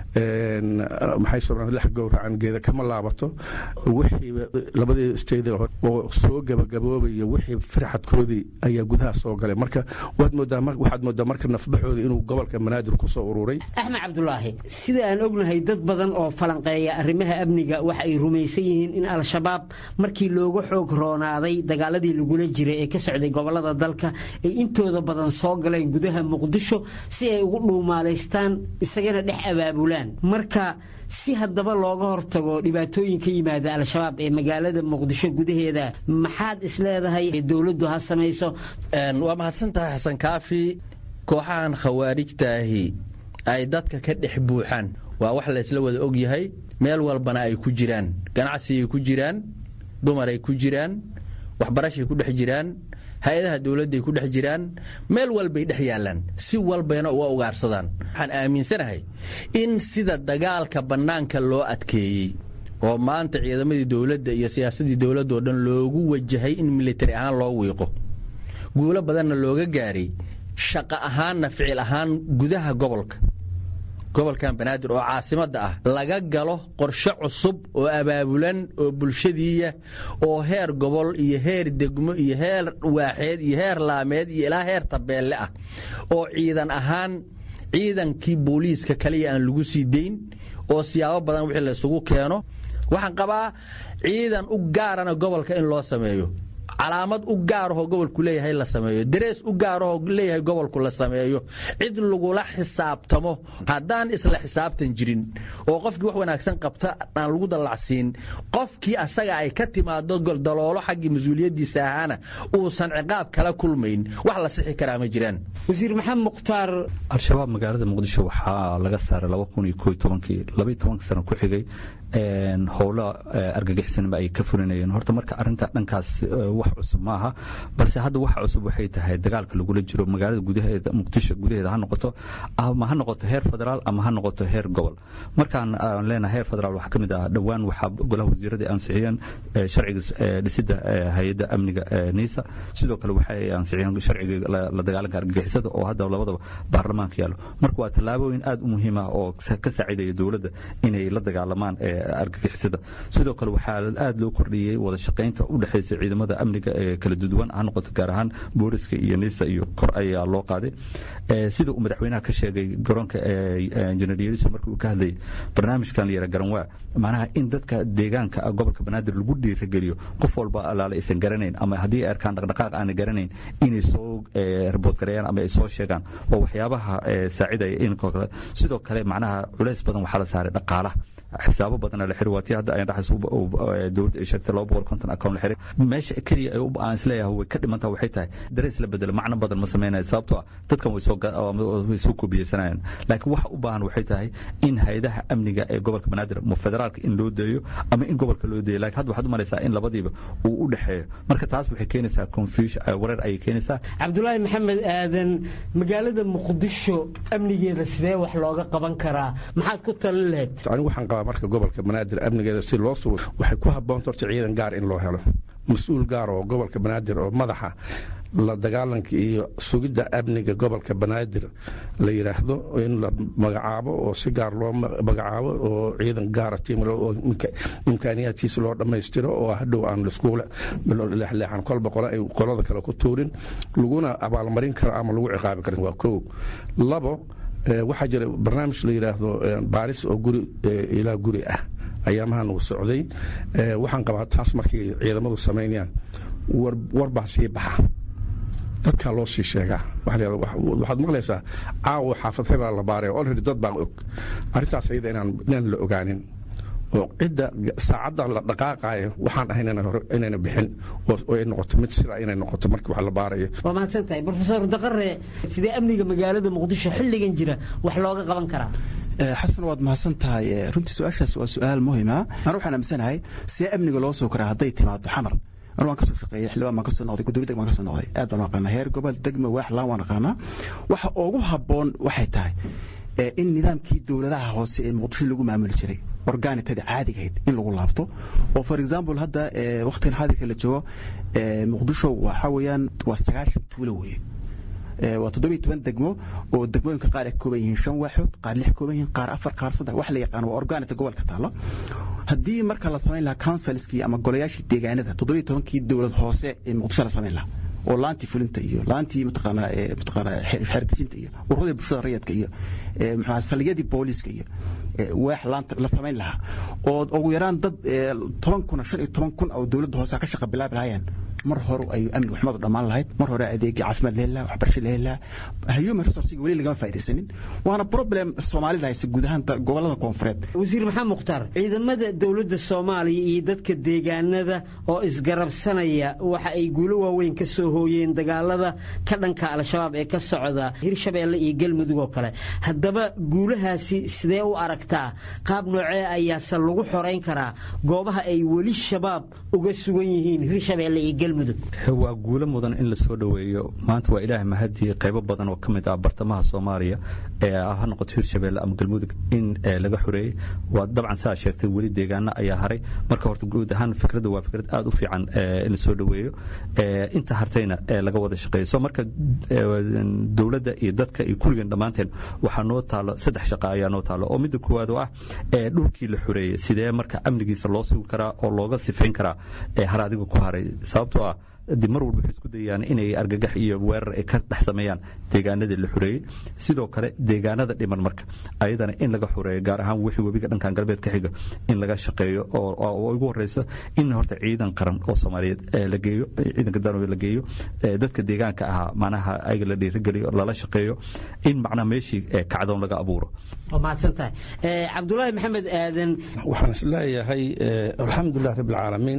maxay soomaalida lex gowracan geeda kama laabato wixii labadii state oo soo gebagaboobaya wixii farxadkoodii ayaa gudaha soo galay marka waad moodaa waxaad moodaa marka nafbaxooda inuu gobolka banaadir ku soo ururay axmed cabdulaahi sida aan ognahay dad badan oo falanqeeya arrimaha amniga waxa ay rumaysan yihiin in al-shabaab markii looga xoog roonaaday dagaaladii lagula jiray ee ka socday gobolada dalka ay intooda badan soo galeen gudaha muqdisho si ay ugu dhuumaalaystaan isagana dhex abaabulaan marka si haddaba looga hortago dhibaatooyin ka yimaada al-shabaab ee magaalada muqdisho gudaheeda maxaad isleedahay dowladdu ha samayso waa mahadsantahay xasan kaafi kooxahan khawaarijtaahi ay dadka ka dhex buuxaan waa wax laysla wada og yahay meel walbana ay ku jiraan ganacsigay ku jiraan dumaray ku jiraan waxbarashay ku dhex jiraan hay-adaha dowladday ku dhex jiraan meel walbay dhex yaallaan si walbayna uga ugaarsadaan waxaan aaminsanahay in sida dagaalka bannaanka loo adkeeyey oo maanta ciidamadii dowladda iyo siyaasadii dowladda oo dhan loogu wajahay in militari ahaan loo wiiqo guulo badanna looga gaaray shaqo ahaanna ficil ahaan gudaha gobolka gobolkan banaadir oo caasimadda ah laga galo qorshe cusub oo abaabulan oo bulshadiiya oo heer gobol iyo heer degmo iyo heer waaxeed iyo heer laameed iyo ilaa heer tabeelle ah oo ciidan ahaan ciidankii booliiska kaliya aan lagu sii dayn oo siyaabo badan wixii laysugu keeno waxaan qabaa ciidan u gaarana gobolka in loo sameeyo calaamad u gaarahoo gobolku leeyahay la sameeyo darees u gaarahoo leeyahay gobolku la sameeyo cid lagula xisaabtamo haddaan isla xisaabtan jirin oo qofkii wax wanaagsan qabta aan lagu dallacsiin qofkii asaga ay ka timaado daloolo xaggii mas-uuliyaddiisa ahaana uusan ciqaab kala kulmayn wax la sixi karaa ma jiraan wasiir maxamed mukhtaar al-shabaab magaalada muqdisho waxaa laga saaray laba kun iyo koo tobankii labaiyo tobanka sano ku xigay howlo argagixisnimo ay ka fulinayeen horta marka arinta dhankaas wax cusub ma aha balse hadda wax cusub waxay tahay dagaalka lagula jiro magaalada gudaheeda muqdisho gudaheeda ha noqoto ama ha noqoto heer federaal ama ha noqoto heer gobol markaan aan leenahay heer federaal waxaa ka mid ah dhowaan waxaa golaha wasiirada ansixiyeen sharciga dhisidda hay-adda amniga niisa sidoo kale waxay ansixiyeen sharciga la dagaalanka argagixisada oo hadda labadaba baarlamaanka yaallo marka waa tallaabooyin aad u muhiim ah oo ka saacidaya dowladda inay la dagaalamaan argagixisada sidoo kale waxaa aad loo kordhiyey wada shaqaynta u dhexaysa ciidamada amniga ee kala duwan ha noqoto gaar ahaan booliska iyo nisa iyo kor ayaa loo qaaday sida uu madaxweynaha ka sheegay garoonka injineer yeriso markii uu ka hadlayay barnaamijkan la yara garanwaa macnaha in dadka deegaanka gobolka banaadir lagu dhiirageliyo qof walba alaale aysan garanayn ama haddii ay arkaan dhaqdhaqaaq aanay garanayn inay soo riboodgareeyaan ama ay soo sheegaan waa waxyaabaha saacidaya in sidoo kale macnaha culays badan waxaa la saaray dhaqaalaha xisaabo badan la xiri waatii hadda ay dhaxayso dowladda ay sheegtay laba boqol konton account la xiri meesha keliya ay aan isleeyahay way ka dhimantaa waxay tahay darees la bedelo macno badan ma sameynaya sababtoo ah dadkan way soo way soo koobiyeysanayaan laakiin waxa u baahan waxay tahay in hay-adaha amniga ee gobolka banaadir ama federaalka in loo deeyo ama in gobolka loo deeyo laakiin hadda waxaad u malaysaa in labadiiba uu u dhexeeyo marka taas waxay keenaysaa confusion wareer ayay keenaysaa cabdulaahi maxamed aadan magaalada muqdisho amnigeeda sidee wax looga qaban karaa maxaad ku talin lahayd anigu waxaan qabaa marka gobolka banaadir amnigeeda si loo sugo waxay ku habboonta horta ciidan gaar in loo helo mas-uul gaar oo gobolka banaadir oo madaxa la dagaalanka iyo sugidda amniga gobolka banaadir la yidhaahdo in la magacaabo oo si gaar loo magacaabo oo ciidan gaara tiimle oo imkaaniyaadkiisa loo dhammaystiro oo hadhow aan laiskuula leexleexan kolba qole ay qolada kale ku tuurin laguna abaalmarin karo ama lagu ciqaabi karin waa kow labo waxaa jira barnaamij la yidhaahdo baaris oo guri ilaa guri ah ayaamahan uu socday waxaan qabaa taas markay ciidamadu samaynayaan warbaa sii baxa dadkaa loo sii sheegaa waxaad maqlaysaa caawa xaafad hebela la baaray olredy dad baan og arrintaas ayada inaan la ogaanin oo cidda saacadda la dhaqaaqaayo waxaan ahayn inayna bixin oo ay noqoto mid sidaa inay noqoto markii wax la baarayo waa mahadsan tahay brofesor daqare sidee amniga magaalada muqdisho xilligan jira wax looga qaban karaa xasan waad mahadsan tahay runtii su-aashaas waa su-aal muhima ana waxaan aaminsanahay see amniga loo soo koraa hadday timaado xamar anu waan kasoo shaqeeyey xildhibaan baan kasoo noqday gudoomiye deg baan kasoo noqday aad baan aqaanaa heer gobol degme waax laan waan aqaanaa waxa ugu habboon waxay tahay in nidaamkii dowladaha hoose ee muqdisho lagu maamuli jiray organitada caadigahayd in lagu laabto oo for example hadda wakhtigan xaadirka la joogo muqdisho waxa weeyaan waa sagaashan tuulo weeye waa toddobiyo toban degmo oo degmooyinka qaar ay kooban yihiin shan waaxood qaar lix kooban yihiin qaar afar qaar saddex wax la yaqaan waa organita gobolka taalo haddii marka la samayn lahaa councilskii ama golayaashii deegaanada toddobiyo tobankii dowlad hoose ee muqdisho la samayn lahaa oo laantii fulinta iyo laantii mataqaanaa mataqaanaa xeerdejinta iyo ururada bulshada rayadka iyo muxuu saldhigyadii booliiska iyo waax laanta la samayn lahaa oo ugu yaraan dad toban kun shan iyo toban kun oo dowladda hoose ka shaqa bilaabi lahaayeen mar hore ay amniga xumadu dhammaan lahayd mar hore adeegii caafimaad la heli lahaa waxbarasho la heli lahaa human resourcega weli lagama faaidaysanin waana problem soomaalida haysa guud ahaan gobolada koonfureed wasiir maxamed mukhtaar ciidamada dowladda soomaaliya iyo dadka deegaanada oo isgarabsanaya waxa ay guulo waaweyn ka soo hooyeen dagaalada ka dhanka al-shabaab ee ka socda hirshabeelle iyo galmudug oo kale haddaba guulahaasi sidee u aragtaa qaab noocee ayaase lagu xorayn karaa goobaha ay weli shabaab uga sugan yihiin hirshabeelle iyo galmudug waa guulo mudan in la soo dhoweeyo maanta waa ilaahay mahadii qaybo badan oo ka mid ah bartamaha soomaaliya ee ha noqoto hirshabeelle ama galmudug in laga xoreeyey waa dabcan saa sheegtay weli deegaano ayaa haray marka horta guud ahaan fikradda waa fikrad aad u fiican in la soo dhoweeyo inta hartayna laga wada shaqeeyo so marka dowladda iyo dadka iyo kulligan dhammaanteen waxaa noo taalo saddex shaqa ayaa noo taalo oo midda koowaad oo ah dhulkii la xoreeyey sidee marka amnigiisa loo sugi karaa oo looga sifayn karaa har adiga ku haray sababtoo ah dib mar walba waxay isku dayayaan inay argagax iyo weerar ay ka dhex sameeyaan deegaanadii la xoreeyey sidoo kale deegaanada dhiman marka ayadana in laga xoreeyo gaar ahaan wixii webiga dhankan galbeed ka xiga in laga shaqeeyo oo ugu horeyso in horta ciidan qaran oo soomaaliyeed la geeyo ciidanka danoobe la geeyo dadka deegaanka ahaa macnaha ayaga la dhiirigeliyo lala shaqeeyo in macnaha meeshii kacdoon laga abuuro waa mahadsan tahay cabdulaahi maxamed aadan waxaan is leeyahay alxamdulilah rabbi alcaalamiin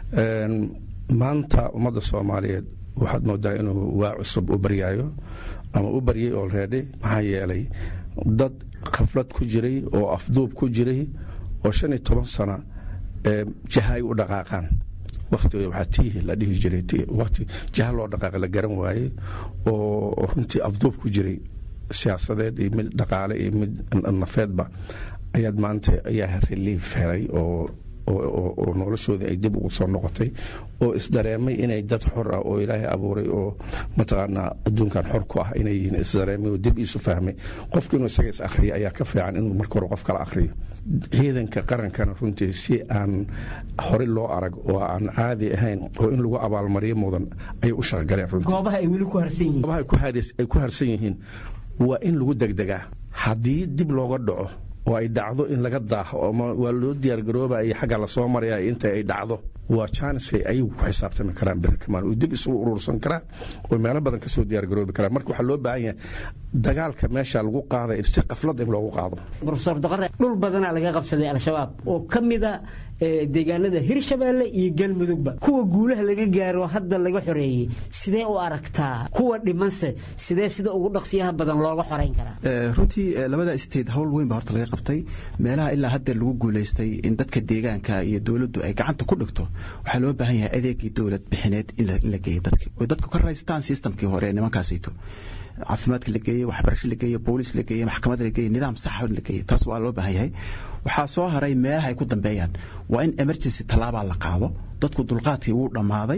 maanta ummadda soomaaliyeed waxaad moodaa inuu waa cusub u baryaayo ama u baryay olready maxaa yeelay dad khaflad ku jiray oo afduub ku jiray oo shan iyo toban sana jaha ay u dhaqaaqaan waktiga waxaa tiihi la dhihi jiray wati jaha loo dhaqaaqa la garan waayey oo runtii afduub ku jiray siyaasadeed iyo mid dhaqaale iyo mid nafeedba ayaad maanta ayaa relief helay oo oo noloshoodii ay dib ugu soo noqotay oo isdareemay inay dad xor ah oo ilaahay abuuray oo mataqaanaa adduunkan xor ku ah inay yihiin isdareemay oo dib iisu fahmay qofki inuu isaga is akhriyo ayaa ka fiican inuu marka hore qof kala akhriyo ciidanka qarankana runtii si aan hore loo arag oo aan caadi ahayn oo in lagu abaalmariyo mudan ayay u shaqgaleen runtii goobaha ay weli ku harsan yihiin goobaha ay ku harsan yihiin waa in lagu degdegaa haddii dib looga dhaco oo ay dhacdo in laga daaho ama waa loo diyaargaroobaya xagga lasoo maraya inta ay dhacdo waa jaanisay ayagu ku xisaabtami karaan berikamaan oo dib isu urursan karaan oo meelo badan kasoo diyaargaroobi karaan marka waxaa loo baahan yahay dagaalka meesha lagu qaaday si qaflad in loogu qaado profesor daqare dhul badanaa laga qabsaday al-shabaab oo ka mida deegaanada hirshabeelle iyo galmudugba kuwa guulaha laga gaaro hadda laga xoreeyey sidee u aragtaa kuwa dhimanse sidee sida ugu dhaqsiyaha badan looga xorayn karaa runtii labada state howl weyn baa horta laga qabtay meelaha ilaa hadda lagu guulaystay in dadka deegaanka iyo dowladdu ay gacanta ku dhigto waxaa loo baahan yahay adeegii dowlad bixineed in la geeyo dadki oo dadku ka raystaan systemkii hore ee nimankaasito caafimaadka la geeye waxbarasho la geeye booliis la geeye maxkamad la geeye nidaam saxa la geeye taas waa loo baahan yahay waxaa soo haray meelaha ay ku dambeeyaan waa in emergency tallaabaa la qaado dadku dulqaadkii wuu dhammaaday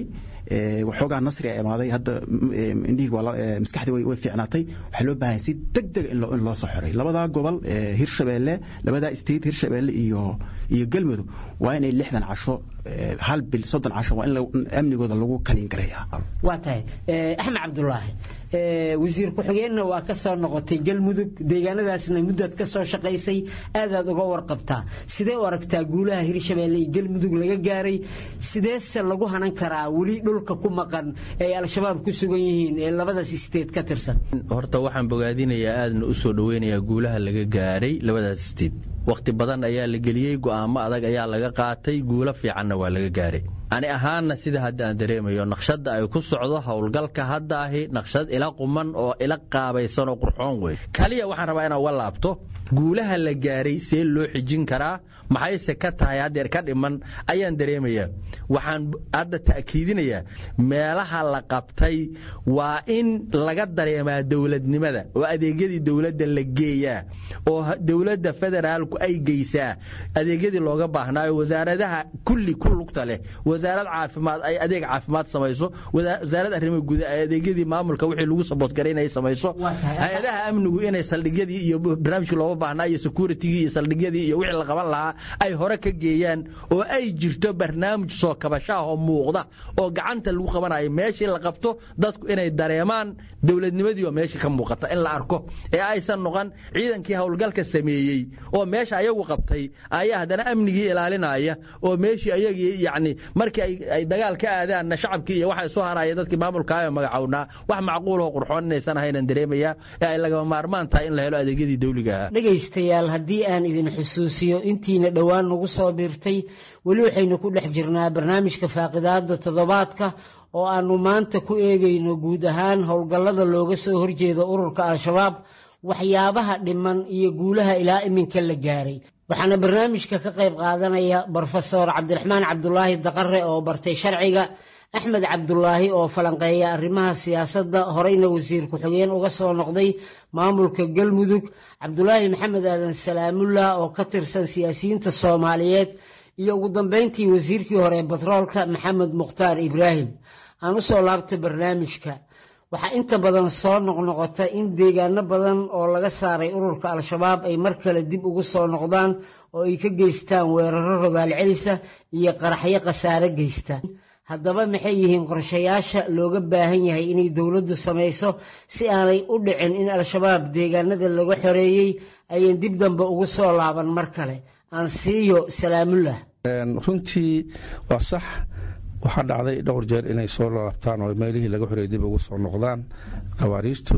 waxoogaa nasri a imaaday hadda indhihii maskaxdii way fiicnaatay waxaa loo baahan si deg deg in loo soo xoray labadaa gobol hirshabeelle labadaa state hirshabeelle iyo iyo galmudug waa inay lixdan casho hal bil soddon casho waa in amnigooda lagu kalin gareeyaa waa tahay axmed cabdulaahi wasiir ku-xigeenna waa ka soo noqotay galmudug deegaanadaasna muddaad ka soo shaqaysay aadaad uga warqabtaa sidee u aragtaa guulaha hirshabeelle iyo galmudug laga gaaray sideese lagu hanan karaa weli dhulka ku maqan ay al-shabaab ku sugan yihiin ee labadaas isteed ka tirsan horta waxaan bogaadinayaa aadna u soo dhoweynayaa guulaha laga gaaray labadaas isteed wakhti badan ayaa la geliyey go'aamo adag ayaa laga qaatay guulo fiicanna waa laga gaaray ani ahaanna sida hadda aan dareemayo naqshadda ay ku socdo howlgalka hadda ahi naqshad ila quman oo ila qaabaysan oo qurxoon wey kaliya waxaan rabaa inaan uga laabto guulaha la gaaray see loo xijin karaa maxayse ka tahay haddeer ka dhiman ayaan dareemayaa waxaan hadda ta'kiidinayaa meelaha la qabtay waa in laga dareemaa dowladnimada oo adeegyadii dowladda la geeyaa oo dowladda federaalku ay geysaa adeegyadii looga baahnaayo wasaaradaha kulli ku lugta leh wasaarad caafimaad ay adeeg caafimaad samayso wasaarad arrimaha guud ay adeegyadii maamulka wixii lagu saboodgaray inay samayso hay-adaha amnigu inay saldhigyadii iyo barnaamijkii looga baahnaa iyo securitigii iyo saldhigyadii iyo wixii la qaban lahaa ay hore ka geeyaan oo ay jirto barnaamij soo kabashaah oo muuqda oo gacanta lagu qabanayo meeshii la qabto dadku inay dareemaan dowladnimadii oo meeshii ka muuqata in la arko ee aysan noqon ciidankii howlgalka sameeyey oo meesha ayagu qabtay ayaa haddana amnigii ilaalinaya oo meeshii ayagii yacni markii ay dagaal ka aadaanna shacabkii iyo waxa soo haraya dadkii maamulkaayo magacownaa wax macquul oo qurxoon inaysan ahaynan dareemayaa ee ay lagama maarmaan tahay in la helo adeegyadii dawliga ahaa dhegaystayaal haddii aan idin xusuusiyo intiina dhowaan nagu soo biirtay weli waxaynu ku dhex jirnaa barnaamijka faaqidaada toddobaadka oo aannu maanta ku eegayno guud ahaan howlgallada looga soo horjeedo ururka al-shabaab waxyaabaha dhiman iyo guulaha ilaa iminka la gaaray waxaana barnaamijka ka qayb qaadanaya brofesor cabdiraxmaan cabdulaahi daqare oo bartay sharciga axmed cabdulaahi oo falanqeeya arrimaha siyaasadda horeyna wasiir ku-xigeen uga soo noqday maamulka galmudug cabdulaahi maxamed aadan salaamullah oo ka tirsan siyaasiyiinta soomaaliyeed iyo ugu dambeyntii wasiirkii hore ee batroolka maxamed mukhtaar ibraahim aan u soo laabta barnaamijka waxaa inta badan soo noqnoqota in deegaano badan oo laga saaray ururka al-shabaab ay mar kale dib ugu soo noqdaan oo ay ka geystaan weeraro rogaal celisa iyo qaraxyo khasaare geysta haddaba maxay yihiin qorshayaasha looga baahan yahay inay dowladdu samayso si aanay u dhicin in al-shabaab deegaanada laga xoreeyey ayan dib dambe ugu soo laaban mar kale aan siiyo salaamullah runtii waa sax waxaa dhacday dhowr jeer inay soo laabtaan oo meelihii laga xoreeyay dib ugu soo noqdaan khawaariijtu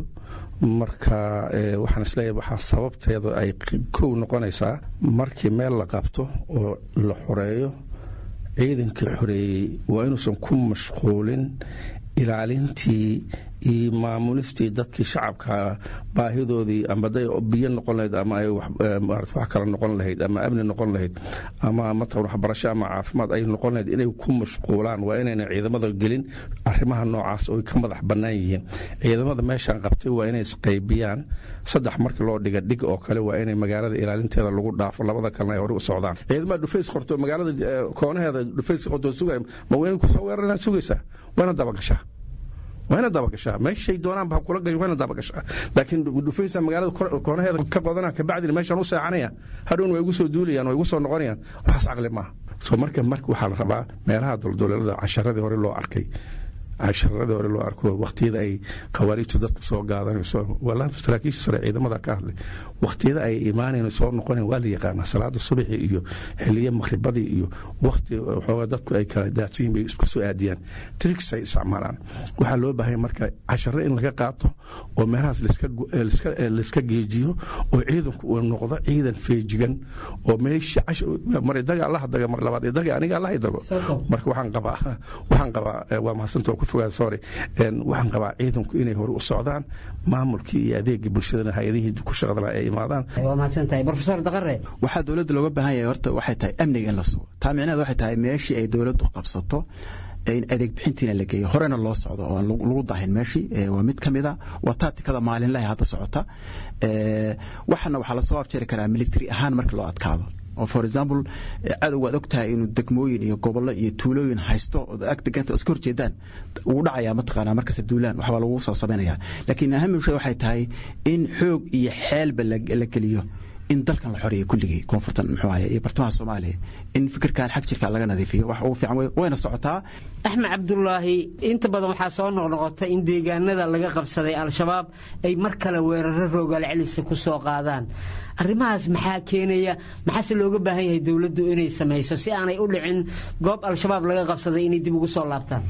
marka waxaan isleeyahay waxaa sababteedu ay kow noqonaysaa markii meel la qabto oo la xoreeyo ciidankii xoreeyey waa inuusan ku mashquulin ilaalintii iyo maamulistii dadkii shacabka baahidoodii ama day biyo noqon lahayd ama ay wax kale noqon lahayd ama amni noqon lahayd ama mataqan waxbarasho ama caafimaad ay noqon lahayd inay ku mashquulaan waa inayna ciidamada gelin arrimaha noocaas oo ka madax bannaan yihiin ciidamada meeshaan qabtay waa inay isqaybiyaan saddex markii loo dhiga dhig oo kale waa inay magaalada ilaalinteeda lagu dhaafo labada kalena ay hore u socdaan ciidamada dhufays qorto magaalada koonaheeda dhufays qorto sugay ma wayna kusoo weerarana sugaysaa wayna dabagashaa wayna dabagashaa meeshay doonaanba kula gal wayna dabagashaa laakiin dhufaysa magaalada koonaheeda ka qodana kabacdina meeshaan u seexanaya hadhowna way igu soo duulayaan way igu soo noqonayaan waxaas caqli maaha soo marka marka waxaa la rabaa meelaha dulduleelada casharadii hore loo arkay casharadii hore loo arko waqtiyada ay khawaariijtu dadku soo gaadanayso walaa saraakiisha sare ciidamada ka hadlay waqtiyada ay imaanayn soo noqonayn waa la yaqaanaa salaada subaxi iyo xiliyo maqribadii iyo waqti waxoogaa dadku ay kala daadsan yihin bay isku soo aadiyaan tricks ay isticmaalaan waxaa loo baahanya marka casharo in laga qaato oo meelahaas laiska geejiyo oo ciidanku uu noqdo ciidan feejigan oo meesha mar idaga allaha daga mar labaad idaga aniga allaha idago marka waxaan qabaa waxaan qabaa waa mahadsanta ku fogaada sorry waxaan qabaa ciidanku inay hore u socdaan maamulkii iyo adeegii bulshadana hay-adihii ku shaqada ay imaadaan waa mahadsantahay brofesor daqare waxaa dowladda looga baahan yahay horta waxay tahay amniga in la sugo taa micnaheed waxay tahay meeshii ay dowladdu qabsato in adeeg bixintiina la geeyo horena loo socdo oo aan lagu dahin meeshii waa mid ka mid a waa taatikada maalinlahi hadda socota waxana waxaa lasoo afjari karaa military ahaan marka loo adkaado oo for example cadowga ad og tahay inuu degmooyin iyo gobollo iyo tuulooyin haysto oo ag deganta iska horjeedaan wuu dhacayaa mataqaanaa markasta duulaan waxbaa lagu soo samaynayaa laakiin ahamil shay waxay tahay in xoog iyo xeelba la geliyo in dalkan la xoreeyo kulligii koonfurtan muxuu ahaye iyo bartamaha soomaaliya in fikirkan xag jirka laga nadiifiyo wax ugu fiican wayna socotaa axmed cabdulaahi inta badan waxaa soo noqnoqota in deegaanada laga qabsaday al-shabaab ay mar kale weeraro roogaal celisa ku soo qaadaan arrimahaas maxaa keenaya maxaase looga baahan yahay dowladdu inay samayso si aanay u dhicin goob al-shabaab laga qabsaday inay dib ugu soo laabtaan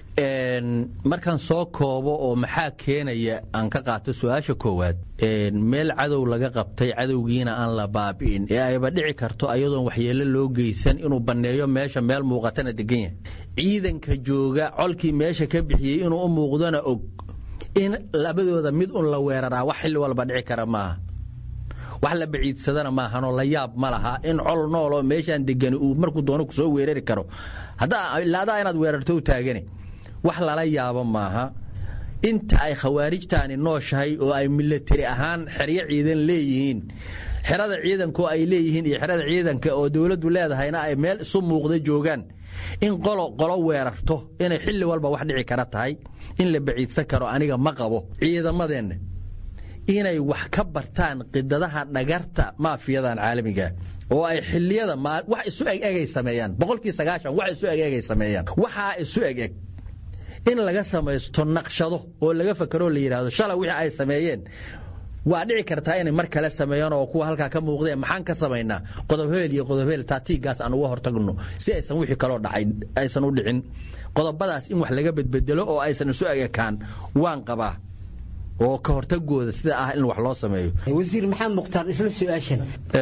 markaan soo koobo oo maxaa keenaya aan ka qaato su-aasha koowaad meel cadow laga qabtay cadowgiina aan la baabi'in ee ayba dhici karto ayadoon waxyeelo loo geysan inuu banneeyo meesha meel muuqatana degan yahay ciidanka jooga colkii meesha ka bixiyey inuu u muuqdona og in labadooda mid un la weeraraa wax xilli walba dhici kara maaha wax la baciidsadana maahanoo la yaab ma laha in col nooloo meeshaan degani uu markuu doono kusoo weerari karo ilaa adaa inaad weerarto u taagane wax lala yaabo maaha inta ay khawaarijtaani nooshahay oo ay milatari ahaan xeryo ciidan leeyihiin xerada ciidanku ay leeyihiin iyo xerada ciidanka oo dowladdu leedahayna ay meel isu muuqda joogaan in qolo qolo weerarto inay xilli walba wax dhici kara tahay in la baciidsan karo aniga ma qabo ciidamadeenna inay wax ka bartaan qidadaha dhagarta maafiyadan caalamiga oo ay xiliyada wax isu egegay sameeyaan boqolkii sagaashan wax isu egegay sameeyaan waxaa isu egeg in laga samaysto naqshado oo laga fakeroo la yidhaahdo shalay wixii ay sameeyeen waa dhici kartaa inay mar kale sameeyaan oo kuwa halkaa ka muuqdeen maxaan ka samaynaa qodobheel iyo qodobheel taatiigaas aan uga hortagno si aysan wixii kaloo dhacay aysan u dhicin qodobadaas in wax laga bedbedelo oo aysan isu egekaan waan qabaa oo ka hortagooda sida ah in wax loo sameeyo wasiir maxamed mukhtaar isla su-aashan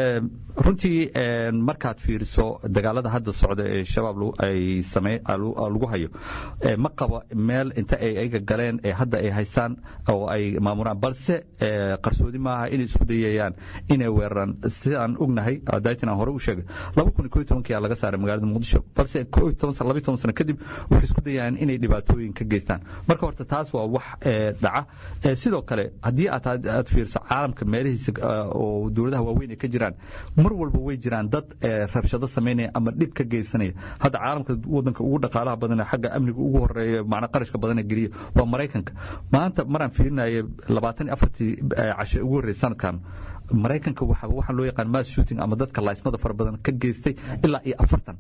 runtii markaad fiiriso dagaalada hadda socda ee shabaab ay same lagu hayo ma qabo meel inta ay ayaga galeen ee hadda ay haystaan oo ay maamuraan balse qarsoodi maaha inay isku dayayaan inay weeraraan sidaan ognahay daytin aan hore u sheegay laba kun iyo tobankii laga saaray magaalada muqdisho balse laba toban sano kadib waxay isku dayayaan inay dhibaatooyin ka geystaan marka horta taas waa wax dhaca sidoo kale haddii aad fiirso caalamka meelihiisa oo dowladaha waaweyn ay ka jiraan mar walba way jiraan dad rabshado samaynaya ama dhib ka geysanaya hadda caalamka wadanka ugu dhaqaalaha badan xagga amniga ugu horeeya macna qarashka badan geliya waa maraykanka maanta maraan fiirinayo labaatan iyo afartii cashe ugu horreeyay sanadkan maraykanka waxaa loo yaqaan mass shooting ama dadka laysmada fara badan ka geystay ilaa iyo afartan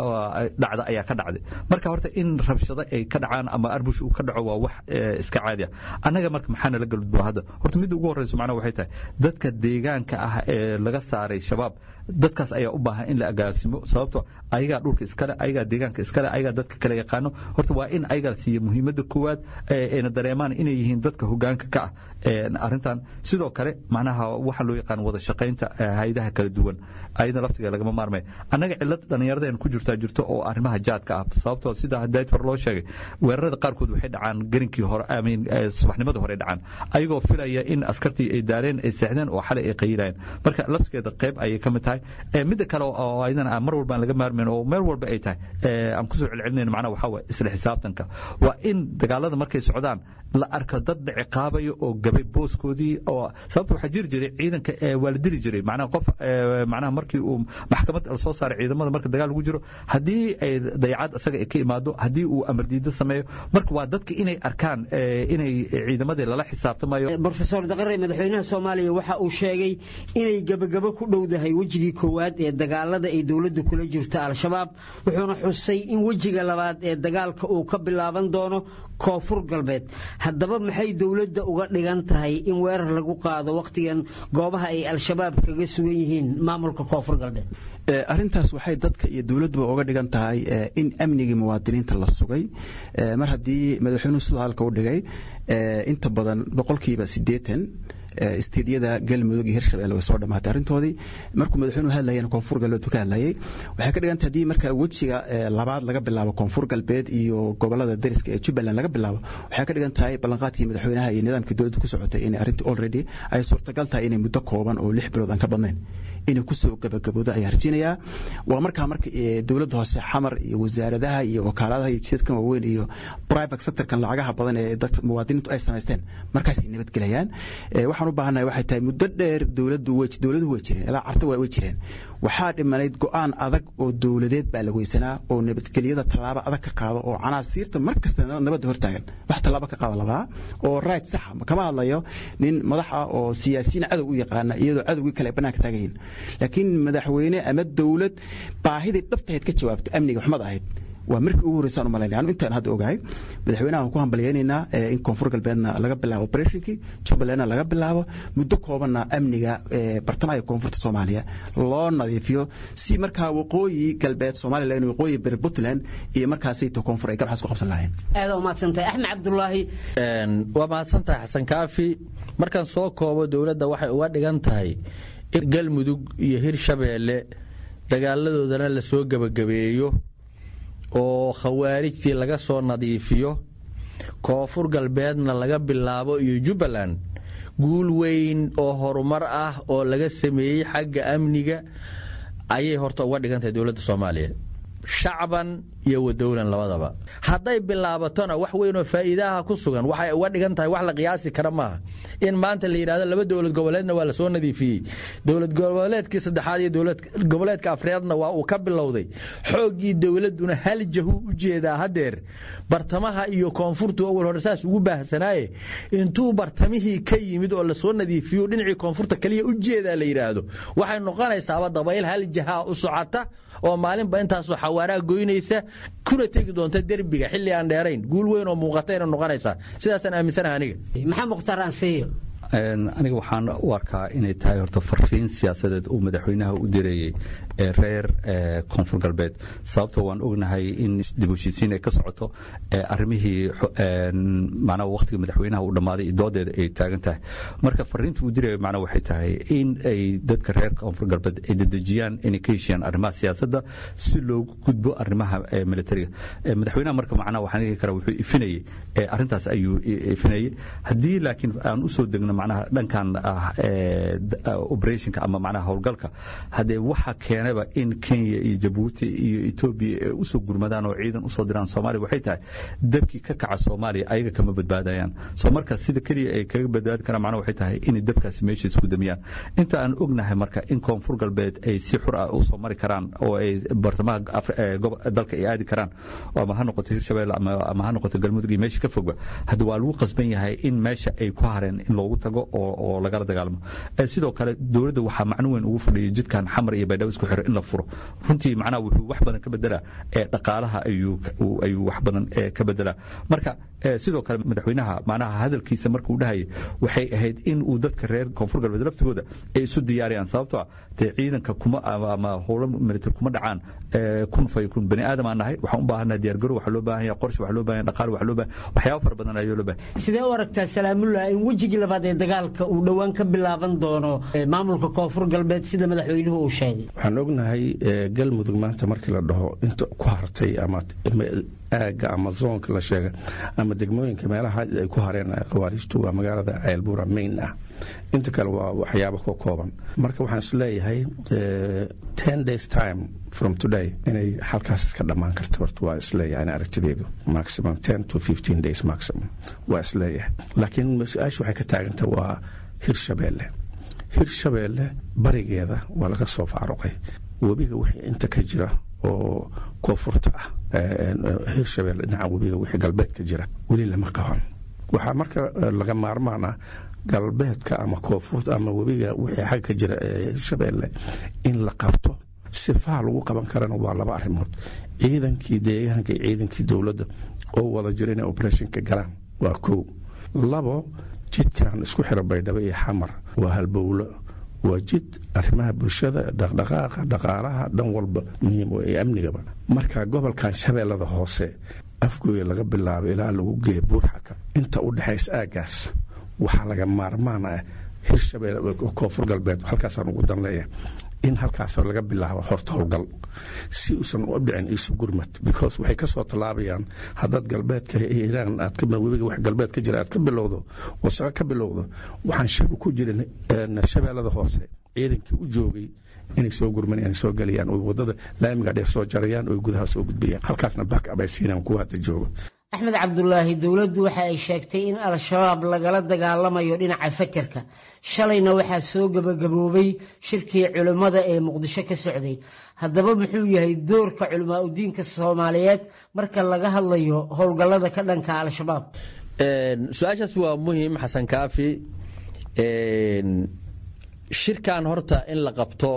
dhacda ayaa ka dhacday marka horta in rabshado ay ka dhacaan ama arbush uu ka dhaco waa wax iska caadi ah annaga marka maxaa nala galudbaa hadda horta midda ugu horreyso macnaha waxay tahay dadka deegaanka ah ee laga saaray shabaab dadkaas ayaa u baahan in la agaasimo sababto ayagaa dhulka iskale ayagaa deegaanka iskale ayagaa dadka kale yaqaano horta waa in ayagaa siiya muhiimadda koowaad ayna dareemaan inay yihiin dadka hogaanka ka ah arrintan sidoo kale macnaha waxaa loo yaqaan wada shaqaynta hayadaha kala duwan ayada laftiga lagama maarmay annaga cilad dhallinyaradeen ku jirtaa jirto oo arrimaha jaadka ah sababtoo sida dayt hore loo sheegay weerarada qaarkood waxay dhacaan garinkii hore amiin subaxnimadii hore dhacaan ayagoo filaya in askartii ay daaleen ay seexdeen oo xalay ay qayilayeen marka laftigeeda qayb ayay ka mid tahay midda kale oo ayadana mar walba aan laga maarmayn oo meel walba ay tahay aan kusoo celcelinayn macnaha waxaa waye isla xisaabtanka waa in dagaalada markay socdaan la arko dad ciqaabaya oo gabay booskoodii oo sababta waxaa jiri jiray ciidanka waa la dili jiray macnaha qof macnaha markii uu maxkamad lasoo saaray ciidamada marka dagaal lagu jiro haddii ay dayacad isaga ay ka imaado haddii uu amar diido sameeyo marka waa dadka inay arkaan inay ciidamadii lala xisaabtamayo brofesor daqare madaxweynaha soomaaliya waxa uu sheegay inay gebagabo ku dhowdahay wejigii koowaad ee dagaalada ay dowladda kula jirto al-shabaab wuxuuna xusay in wejiga labaad ee dagaalka uu ka bilaaban doono koonfur galbeed haddaba maxay dowladda uga dhigan tahay in weerar lagu qaado wakhtigan goobaha ay al-shabaab kaga sugan yihiin maamulka koonfur galbeed arrintaas waxay dadka iyo dowladduba uga dhigan tahay in amnigii muwaadiniinta la sugay mar haddii madaxweynuhu sidoo halka u dhigay inta badan boqolkiiba siddeetan istiidyada galmudug iyo hirshabelle way soo dhamaatay arrintoodii markuu madaxweynuhu hadlayana koonfur galbeed buu ka hadlayay waxay ka dhigantay haddii marka wejiga labaad laga bilaabo koonfur galbeed iyo gobolada dariska ee jubbaland laga bilaabo waxay ka dhigan tahay ballanqaadkii madaxweynaha iyo nidaamkii dowladda ku socotay in arrintii already ay suurtagal tahay inay muddo kooban oo lix bilood aan ka badnayn inay kusoo gabagaboodo ayaan rajinayaa waa markaa marka dowladda hoose xamar iyo wasaaradaha iyo wakaaladaha iyo jidadkan waaweyn iyo private sectorkan lacagaha badan ee dadka muwaadiniintu ay samaysteen markaasay nabadgelayaan waxaan u baahannahay waxay tahay muddo dheer dowladdu way dowladuhu way jireen ilaa carta way jireen waxaa dhimanayd go'aan adag oo dowladeed baa la weysanaa oo nabadgelyada tallaabo adag ka qaado oo canaasiirta mar kasta nabadda hortaagan wax tallaabo ka qaada ladaa oo right saxa kama hadlayo nin madax ah oo siyaasiyiin cadow u yaqaana iyadoo cadowgii kale ay bannaanka taagayiin laakiin madaxweyne ama dowlad baahidii dhabtahayd ka jawaabto amniga xumad ahayd waa markii ugu horreysaan u malaynaya anu intaan hadda ogahay madaxweynaha waan ku hambalyaynaynaa in koonfur galbeedna laga bilaabo operationkii jubbalandna laga bilaabo muddo koobanna amniga bartamaha iyo koonfurta soomaaliya loo nadiifiyo si markaa waqooyi galbeed somalilan waqooyi beri puntland iyo markaasayto koonfur ay gabxaas ku qabsan lahayn aada u mahadsantahay axmed cabdulaahi waa mahadsantahay xasan kaafi markaan soo koobo dowladda waxay uga dhigan tahay in galmudug iyo hirshabeelle dagaaladoodana la soo gebagabeeyo oo khawaarijtii laga soo nadiifiyo koonfur galbeedna laga bilaabo iyo jubbaland guul weyn oo horumar ah oo laga sameeyey xagga amniga ayay horta uga dhigan tahay dowladda soomaaliya shacban iyo wadowlan labadaba hadday bilaabatona wax weynoo faa'iidaha ku sugan waxay uga dhigan tahay wax la qiyaasi kara maaha in maanta la yidhahdo laba dowlad goboleedna waa lasoo nadiifiyey dowlad goboleedkii saddexaad iyo dowlad goboleedka afreedna waa uu ka bilowday xooggii dowladduna hal jahu u jeedaa haddeer bartamaha iyo koonfurtu awal hore saas ugu baahsanaaye intuu bartamihii ka yimid oo lasoo nadiifiyo dhinacii koonfurta kaliya u jeedaa la yidhaahdo waxay noqonaysaaba dabayl hal jahaa u socota oo maalinba intaasoo xawaaraa goynaysa kuna tegi doonta derbiga xilli aan dheerayn guul weyn oo muuqatayna noqonaysaa sidaasaan aaminsanaha aniga maxaa mukhtaar ansiyo aniga waxaan u arkaa inay tahay horta fariin siyaasadeed uu madaxweynaha u direeyey ee reer koonfur galbeed sababtoo waan ognahay in dib heshiisiin ay ka socoto arrimihii macnaha waqtiga madaxweynaha uu dhammaaday iyo doodeeda ay taagan tahay marka fariinta uu diraya macnaha waxay tahay in ay dadka reer koonfur galbeed ay dedejiyaan inay ka heshiiyaan arrimaha siyaasadda si loogu gudbo arrimaha militariga madaxweynaha marka macnaha waxaan dhigi karaa wuxuu ifinayey arrintaas ayuu ifinayey haddii laakiin aan usoo degno macnaha dhankan ah operationka ama macnaha howlgalka haddee waxa keenaba in kenya iyo jabuuti iyo etoobiya ay usoo gurmadaan oo ciidan usoo diraan soomaaliya waxay tahay dabkii ka kaca soomaaliya ayaga kama badbaadayaan soo marka sida keliya ay kaga badbaadi karaan macnaha waxay tahay inay dabkaasi meesha isku damiyaan inta aan ognahay marka in koonfur galbeed ay si xur ah usoo mari karaan oo ay bartamaha dalka ay aadi karaan ama ha noqoto hirshabelle ama ha noqoto galmudug iyo meesha ka fogba hadda waa lagu qasban yahay in meesha ay ku hareen in loogu tago oo lagala dagaalamo sidoo kale dowladda waxaa macno weyn ugu fadhiyay jidkan xamar iyo baydhabo isku xiro in la furo runtii macnaha wuxuu wax badan ka bedelaa ee dhaqaalaha ayuu ayuu wax badan ka bedelaa marka sidoo kale madaxweynaha macnaha hadalkiisa markuu dhahayay waxay ahayd in uu dadka reer koonfur galbeed laftigooda ay isu diyaariyaan sababtoo ah dee ciidanka kuma ama howlo military kuma dhacaan kun fay kun bani aadam aan nahay waxaan u baahannaha diyaargarow waxaa loo baahan yahay qorshe waxaa loo baahan yahay dhaqaale waxaa loo baahan waxyaabo fara badan ayaa loo baahan sidee u aragtaa salaamullah in wejigii labaad ee dagaalka uu dhowaan ka bilaaban doono maamulka koonfur galbeed sida madaxweynuhu uu sheegay waxaan ognahay galmudug maanta markii la dhaho inta ku hartay ama aagga ama zoonka la sheega ama degmooyinka meelaha ay ku hareen khawaariijtu waa magaalada ceelbuura main ah inta kale waa waxyaabo ka kooban marka waxaan is leeyahay ten days time from today inay halkaas iska dhammaan karto horta waa isleeyahay in aragtideedu maximum ten to fifteen days maximum waa isleeyahay laakiin su-aasha waxay ka taaganta waa hirshabeelle hirshabeelle barigeeda waa laga soo faaruqay webiga wixii inta ka jira oo koonfurta ah hirshabeelle dhinaca webiga wixii galbeed ka jira weli lama qaban waxaa marka laga maarmaan ah galbeedka ama koonfurta ama webiga wixii xag ka jira ee hirshabeelle in la qabto sifaha lagu qaban karana waa laba arrimood ciidankii deegaanka iyo ciidankii dowladda oo wada jira inay operationka galaan waa kow labo jidkan isku xira baydhabo iyo xamar waa halbowlo waa jid arrimaha bulshada dhaqdhaqaaqa dhaqaalaha dhan walba muhiim ee amnigaba marka gobolkan shabeellada hoose afgooya laga bilaabo ilaa lagu geeya buurxaka inta u dhexaysa aagaas waxaa laga maarmaan ah hirshabelle koonfur galbeed halkaasaan ugu dan leeyahay in halkaas laga bilaabo horta howlgal si uusan u dhicin isu gurmad because waxay ka soo tallaabayaan haddaad galbeedka iiraan aad ka webiga wax galbeed ka jira aad ka bilowdo oo shaqo ka bilowdo waxaan shaki ku jirin shabeellada hoose ciidankii u joogay inay soo gurmanayaan soo galayaan oo wadada laamiga dheer soo jarayaan oo gudaha soo gudbayaan halkaasna back up ay siinaan kuwa hadda jooga axmed cabdulaahi dowladdu waxa ay sheegtay in al-shabaab lagala dagaalamayo dhinaca fakerka shalayna waxaa soo gebagaboobay shirkii culimmada ee muqdisho ka socday haddaba muxuu yahay doorka culimaa udiinka soomaaliyeed marka laga hadlayo howlgallada ka dhanka al-shabaab su-aashaas waa muhiim xasan kaafi shirkan horta in la qabto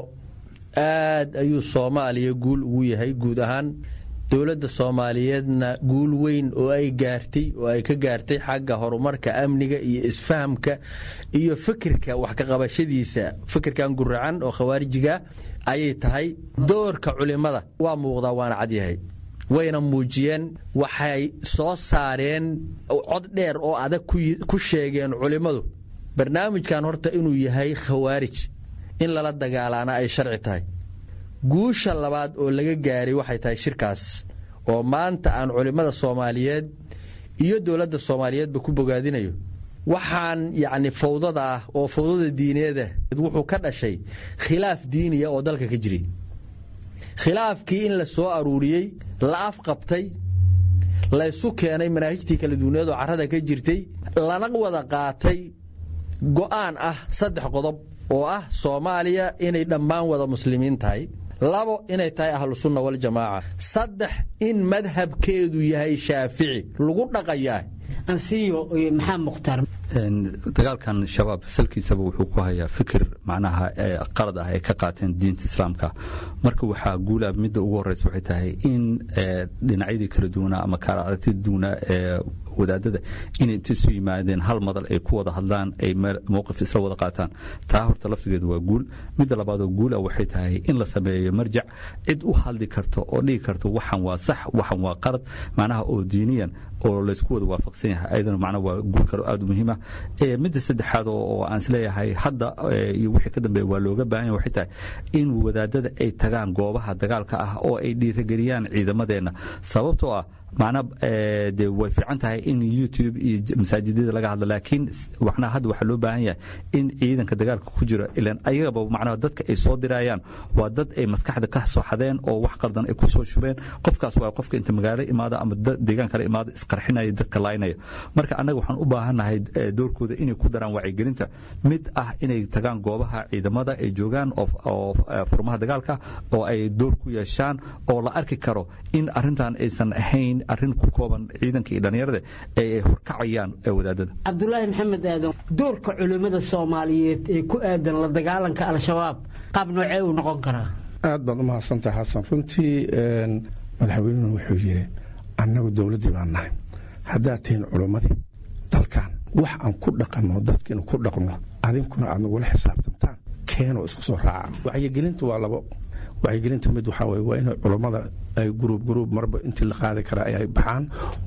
aad ayuu soomaaliya guul ugu yahay guud ahaan dowladda soomaaliyeedna guul weyn oo ay gaartay oo ay ka gaartay xagga horumarka amniga iyo isfahamka iyo fikirka wax ka qabashadiisa fikirkan guracan oo khawaarijiga ayay tahay doorka culimada waa muuqdaa waana cadyahay wayna muujiyeen waxay soo saareen cod dheer oo adag ku sheegeen culimmadu barnaamijkan horta inuu yahay khawaarij in lala dagaalaana ay sharci tahay guusha labaad oo laga gaaray waxay tahay shirkaas oo maanta aan culimmada soomaaliyeed iyo dowladda soomaaliyeedba ku bogaadinayo waxaan yacni fawdada ah oo fawdada diineeda wuxuu ka dhashay khilaaf diiniya oo dalka ka jiray khilaafkii in la soo aruuriyey la afqabtay laysu keenay manaahijtii kala duwaneed oo carrada ka jirtay lana wada qaatay go'aan ah saddex qodob oo ah soomaaliya inay dhammaan wada muslimiin tahay labo inay tahay ahlusunna waljamaaca saddex in madhabkeedu yahay shaafici lagu dhaqayaa ansiyo maxaa mukhtaar dagaalkan shabaab salkiisaba wuxuu ku hayaa fikir macnaha qalad ah ay ka qaateen diinta islaamka marka waxaa guula midda ugu horeysa waxay tahay in dhinacyadii kala duwanaa ama kala aragtida duwanaa ee wadaadada inay inta isu yimaadeen hal madal ay ku wada hadlaan ay mowqif isla wada qaataan taa horta laftigeedu waa guul midda labaadoo guula waxay tahay in la sameeyo marjac cid u hadli karto oo dhigi karto waxan waa sax waxan waa qalad macnaha oo diiniyan oo laysku wada waafaqsan yahay ayadana macnaha waa guul kale aad u muhiima midda saddexaad oo aan isleeyahay hadda iyo wixii ka dambeeya waa looga baahan yahay waxay tahay in wadaadada ay tagaan goobaha dagaalka ah oo ay dhiirageliyaan ciidamadeenna sababtoo ah macnaa de way fiican tahay in youtube iyo masaajidada laga hadlo laakiin macnaha hadda waxaa loo baahan yahay in ciidanka dagaalka ku jira ilan ayagaba macnaha dadka ay soo dirayaan waa dad ay maskaxda ka soo xadeen oo wax qaldan ay ku soo shubeen qofkaas waa qofka inta magaalo imaada ama deegaan kale imaada isqarxinaya dadka laaynaya marka annaga waxaan u baahannahay doorkooda inay ku daraan wacyigelinta mid ah inay tagaan goobaha ciidamada ay joogaan oo furmaha dagaalka oo ay door ku yeeshaan oo la arki karo in arrintan aysan ahayn arrin ku kooban ciidanka iyo dhallinyarada ee ay horkacayaan wadaadada cabdulaahi maxamed aadan doorka culimmada soomaaliyeed ee ku aadan la dagaalanka al-shabaab qaab noocee uu noqon karaa aad baad u mahadsantahay xasan runtii madaxweynuhu wuxuu yidhi annagu dowladdii baan nahay haddaad tihiin culimmadii dalkan wax aan ku dhaqanno dadkiinu ku dhaqno adinkuna aad nagula xisaabtamtaan keenoo isku soo raaca wacyigelinta waa labo wacyigelinta mid waxaa weye waa inay culammada ay guruub guruub marba intii la qaadi karaa ay baxaan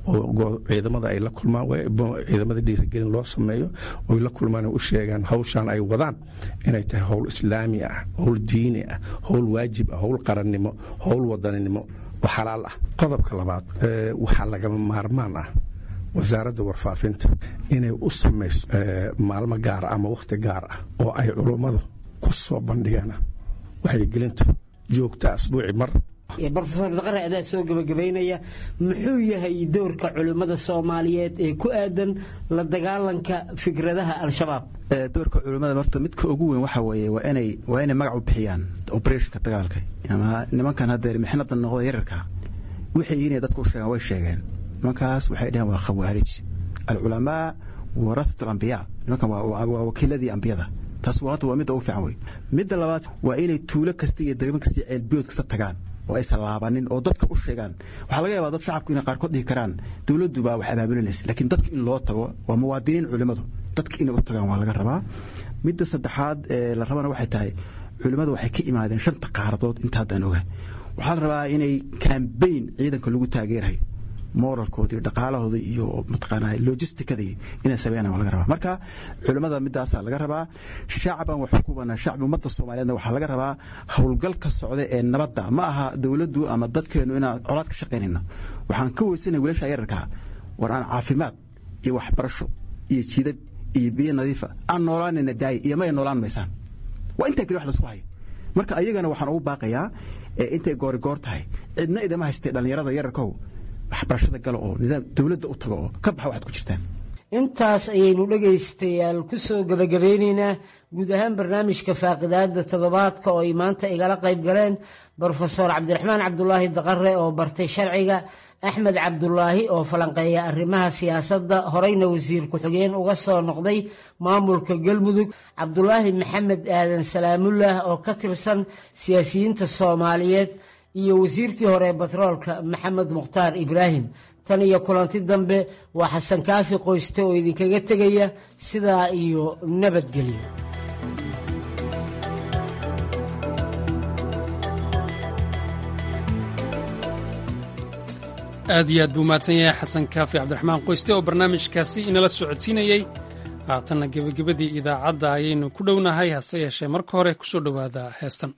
oo ciidamada ay la kulmaan ciidamada dhiirigelin loo sameeyo oy la kulmaan u sheegaan hawshaan ay wadaan inay tahay howl islaami ah howl diini ah howl waajib ah howl qarannimo howl wadaninimo oo xalaal ah qodobka labaad waxaa lagama maarmaan ah wasaaradda warfaafinta inay u samayso maalmo gaara ama wakhti gaar ah oo ay culummadu ku soo bandhigaan waxyigelinta joogta asbuuci mar brofesor daqare adaa soo gebagabaynaya muxuu yahay doorka culimmada soomaaliyeed ee ku aadan la dagaalanka fikradaha al-shabaab doorka culimmada horta midka ugu weyn waxa weeye waa inay waa inay magac u bixiyaan operationka dagaalka ama nimankan haddeer mixnada noqda yararka wixii inay dadku u sheegaan way sheegeen nimankaas waxay dhaheen waa khawaarij alculamaa warafat alambiyaa nimankan waa wakiiladii ambiyada taas hadda waa midda ugu fiican wey midda labaad waa inay tuulo kasta iyo degmo kasta iyo ceelbiyood kasta tagaan oo aysan laabanin oo dadka u sheegaan waxaa laga yaabaa dad shacabku inay qaarkood dhihi karaan dowladdu baa wax abaabulinaysa laakiin dadka in loo tago waa muwaadiniin culimmadu dadka inay u tagaan waa laga rabaa midda saddexaad ee la rabana waxay tahay culimmadu waxay ka imaadeen shanta qaaradood inta haddaan oga waxaa la rabaa inay kambayn ciidanka lagu taageerayo moralkoodii dhaqaalahooda iyo mataqaanaa logisticadii inay sameeyaan waa laga rabaa marka culimmada midaasaa laga rabaa shacban wax ku banaa shacbi ummadda soomaaliyeedna waxaa laga rabaa howlgalka socda ee nabadda ma aha dowladdu ama dadkeennu inaan colaad ka shaqaynayno waxaan ka weysanay wiilasha yararkaa war aan caafimaad iyo waxbarasho iyo jidad iyo biyo nadiifa aan noolaanayna daaya iyo may noolaan maysaan waa intaa keli wax laisku haya marka ayagana waxaan ugu baaqayaa intay goorigoor tahay cidna idama haystee dhallinyarada yararkow waxbarashada gala oo nidaam dowladda u tago oo ka baxa waxaad ku jirtaan intaas ayaynu dhegaystayaal ku soo gebagabeyneynaa guud ahaan barnaamijka faaqidaada toddobaadka oo ay maanta igala qayb galeen brofesor cabdiraxmaan cabdulaahi daqare oo bartay sharciga axmed cabdulaahi oo falanqeeya arrimaha siyaasadda horeyna wasiir ku-xigeen uga soo noqday maamulka galmudug cabdulaahi maxamed aadan salaamullah oo ka tirsan siyaasiyiinta soomaaliyeed iyo wasiirkii hore batroolka maxamed mukhtaar ibraahim tan iyo kulanti dambe waa xasan kaafi qoyste oo idinkaga tegaya sidaa iyo nabadgelyo aad iyo aad buu mahadsan yahay xasan kaafi cabdiraxmaan qoyste oo barnaamijkaasi inala socodsiinayey haatanna gebagabadii idaacadda ayaynu ku dhownahay hase yeeshee marka hore kusoo dhowaada heestan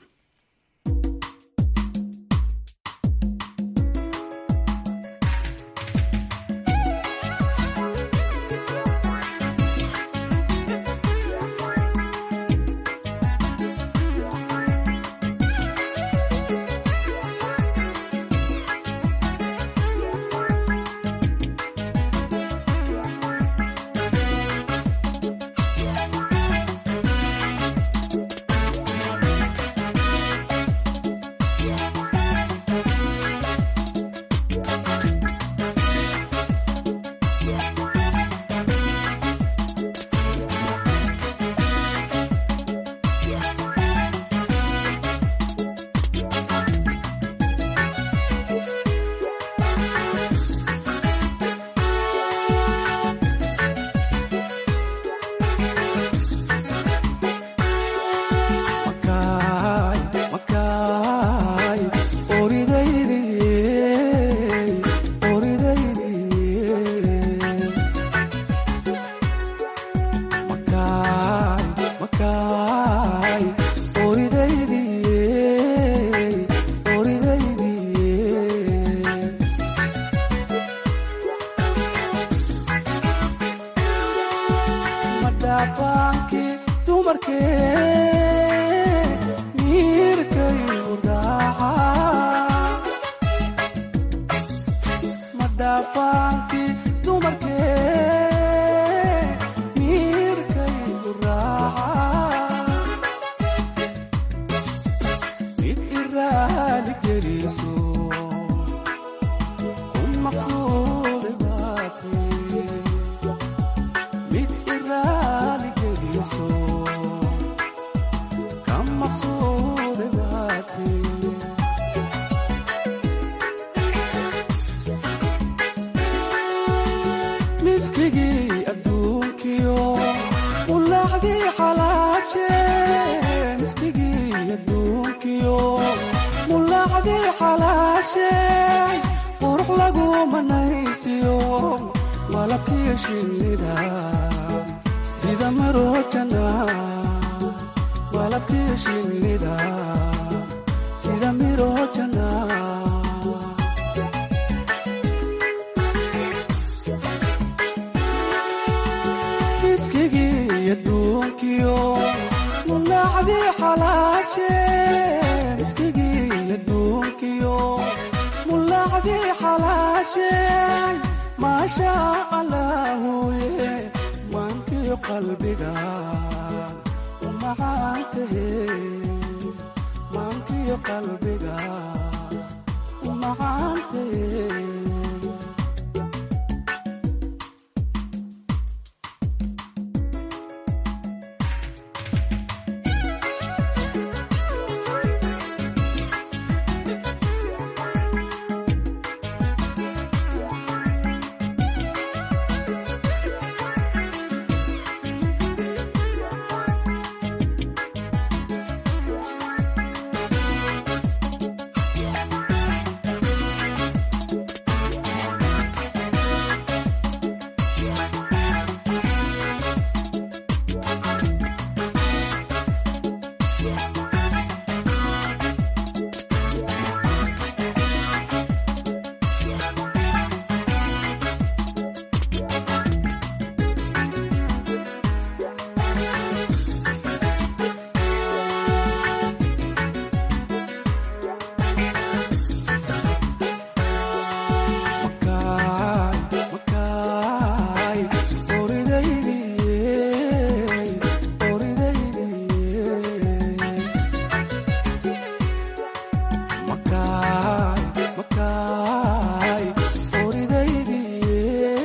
makaay makaay oridaydii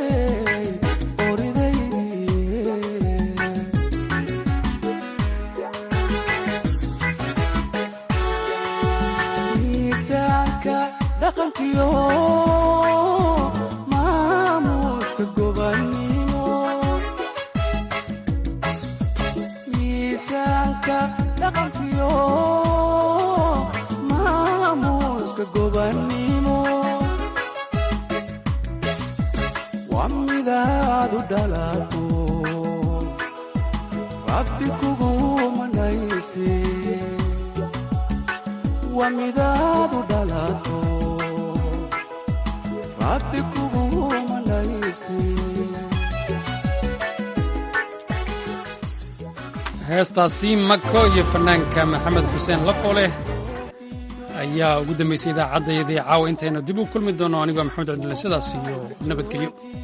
oridaydii miisaanka dhaqankiyo maamuuska gobannimo miisaanka dhaqankiyo maamuuska gobannimo waa midaad u dhalato rabbi kugu manayse waa midaad u dhalato rabbi kugu manayse heestaasi mako iyo fanaanka maxamed xuseen lafooleh ayaa ugu dambaysay idaacaddayadii caawa intaynu dib u kulmi doono anigoo maxamed cabdilla sidaas iyo nabadgelyo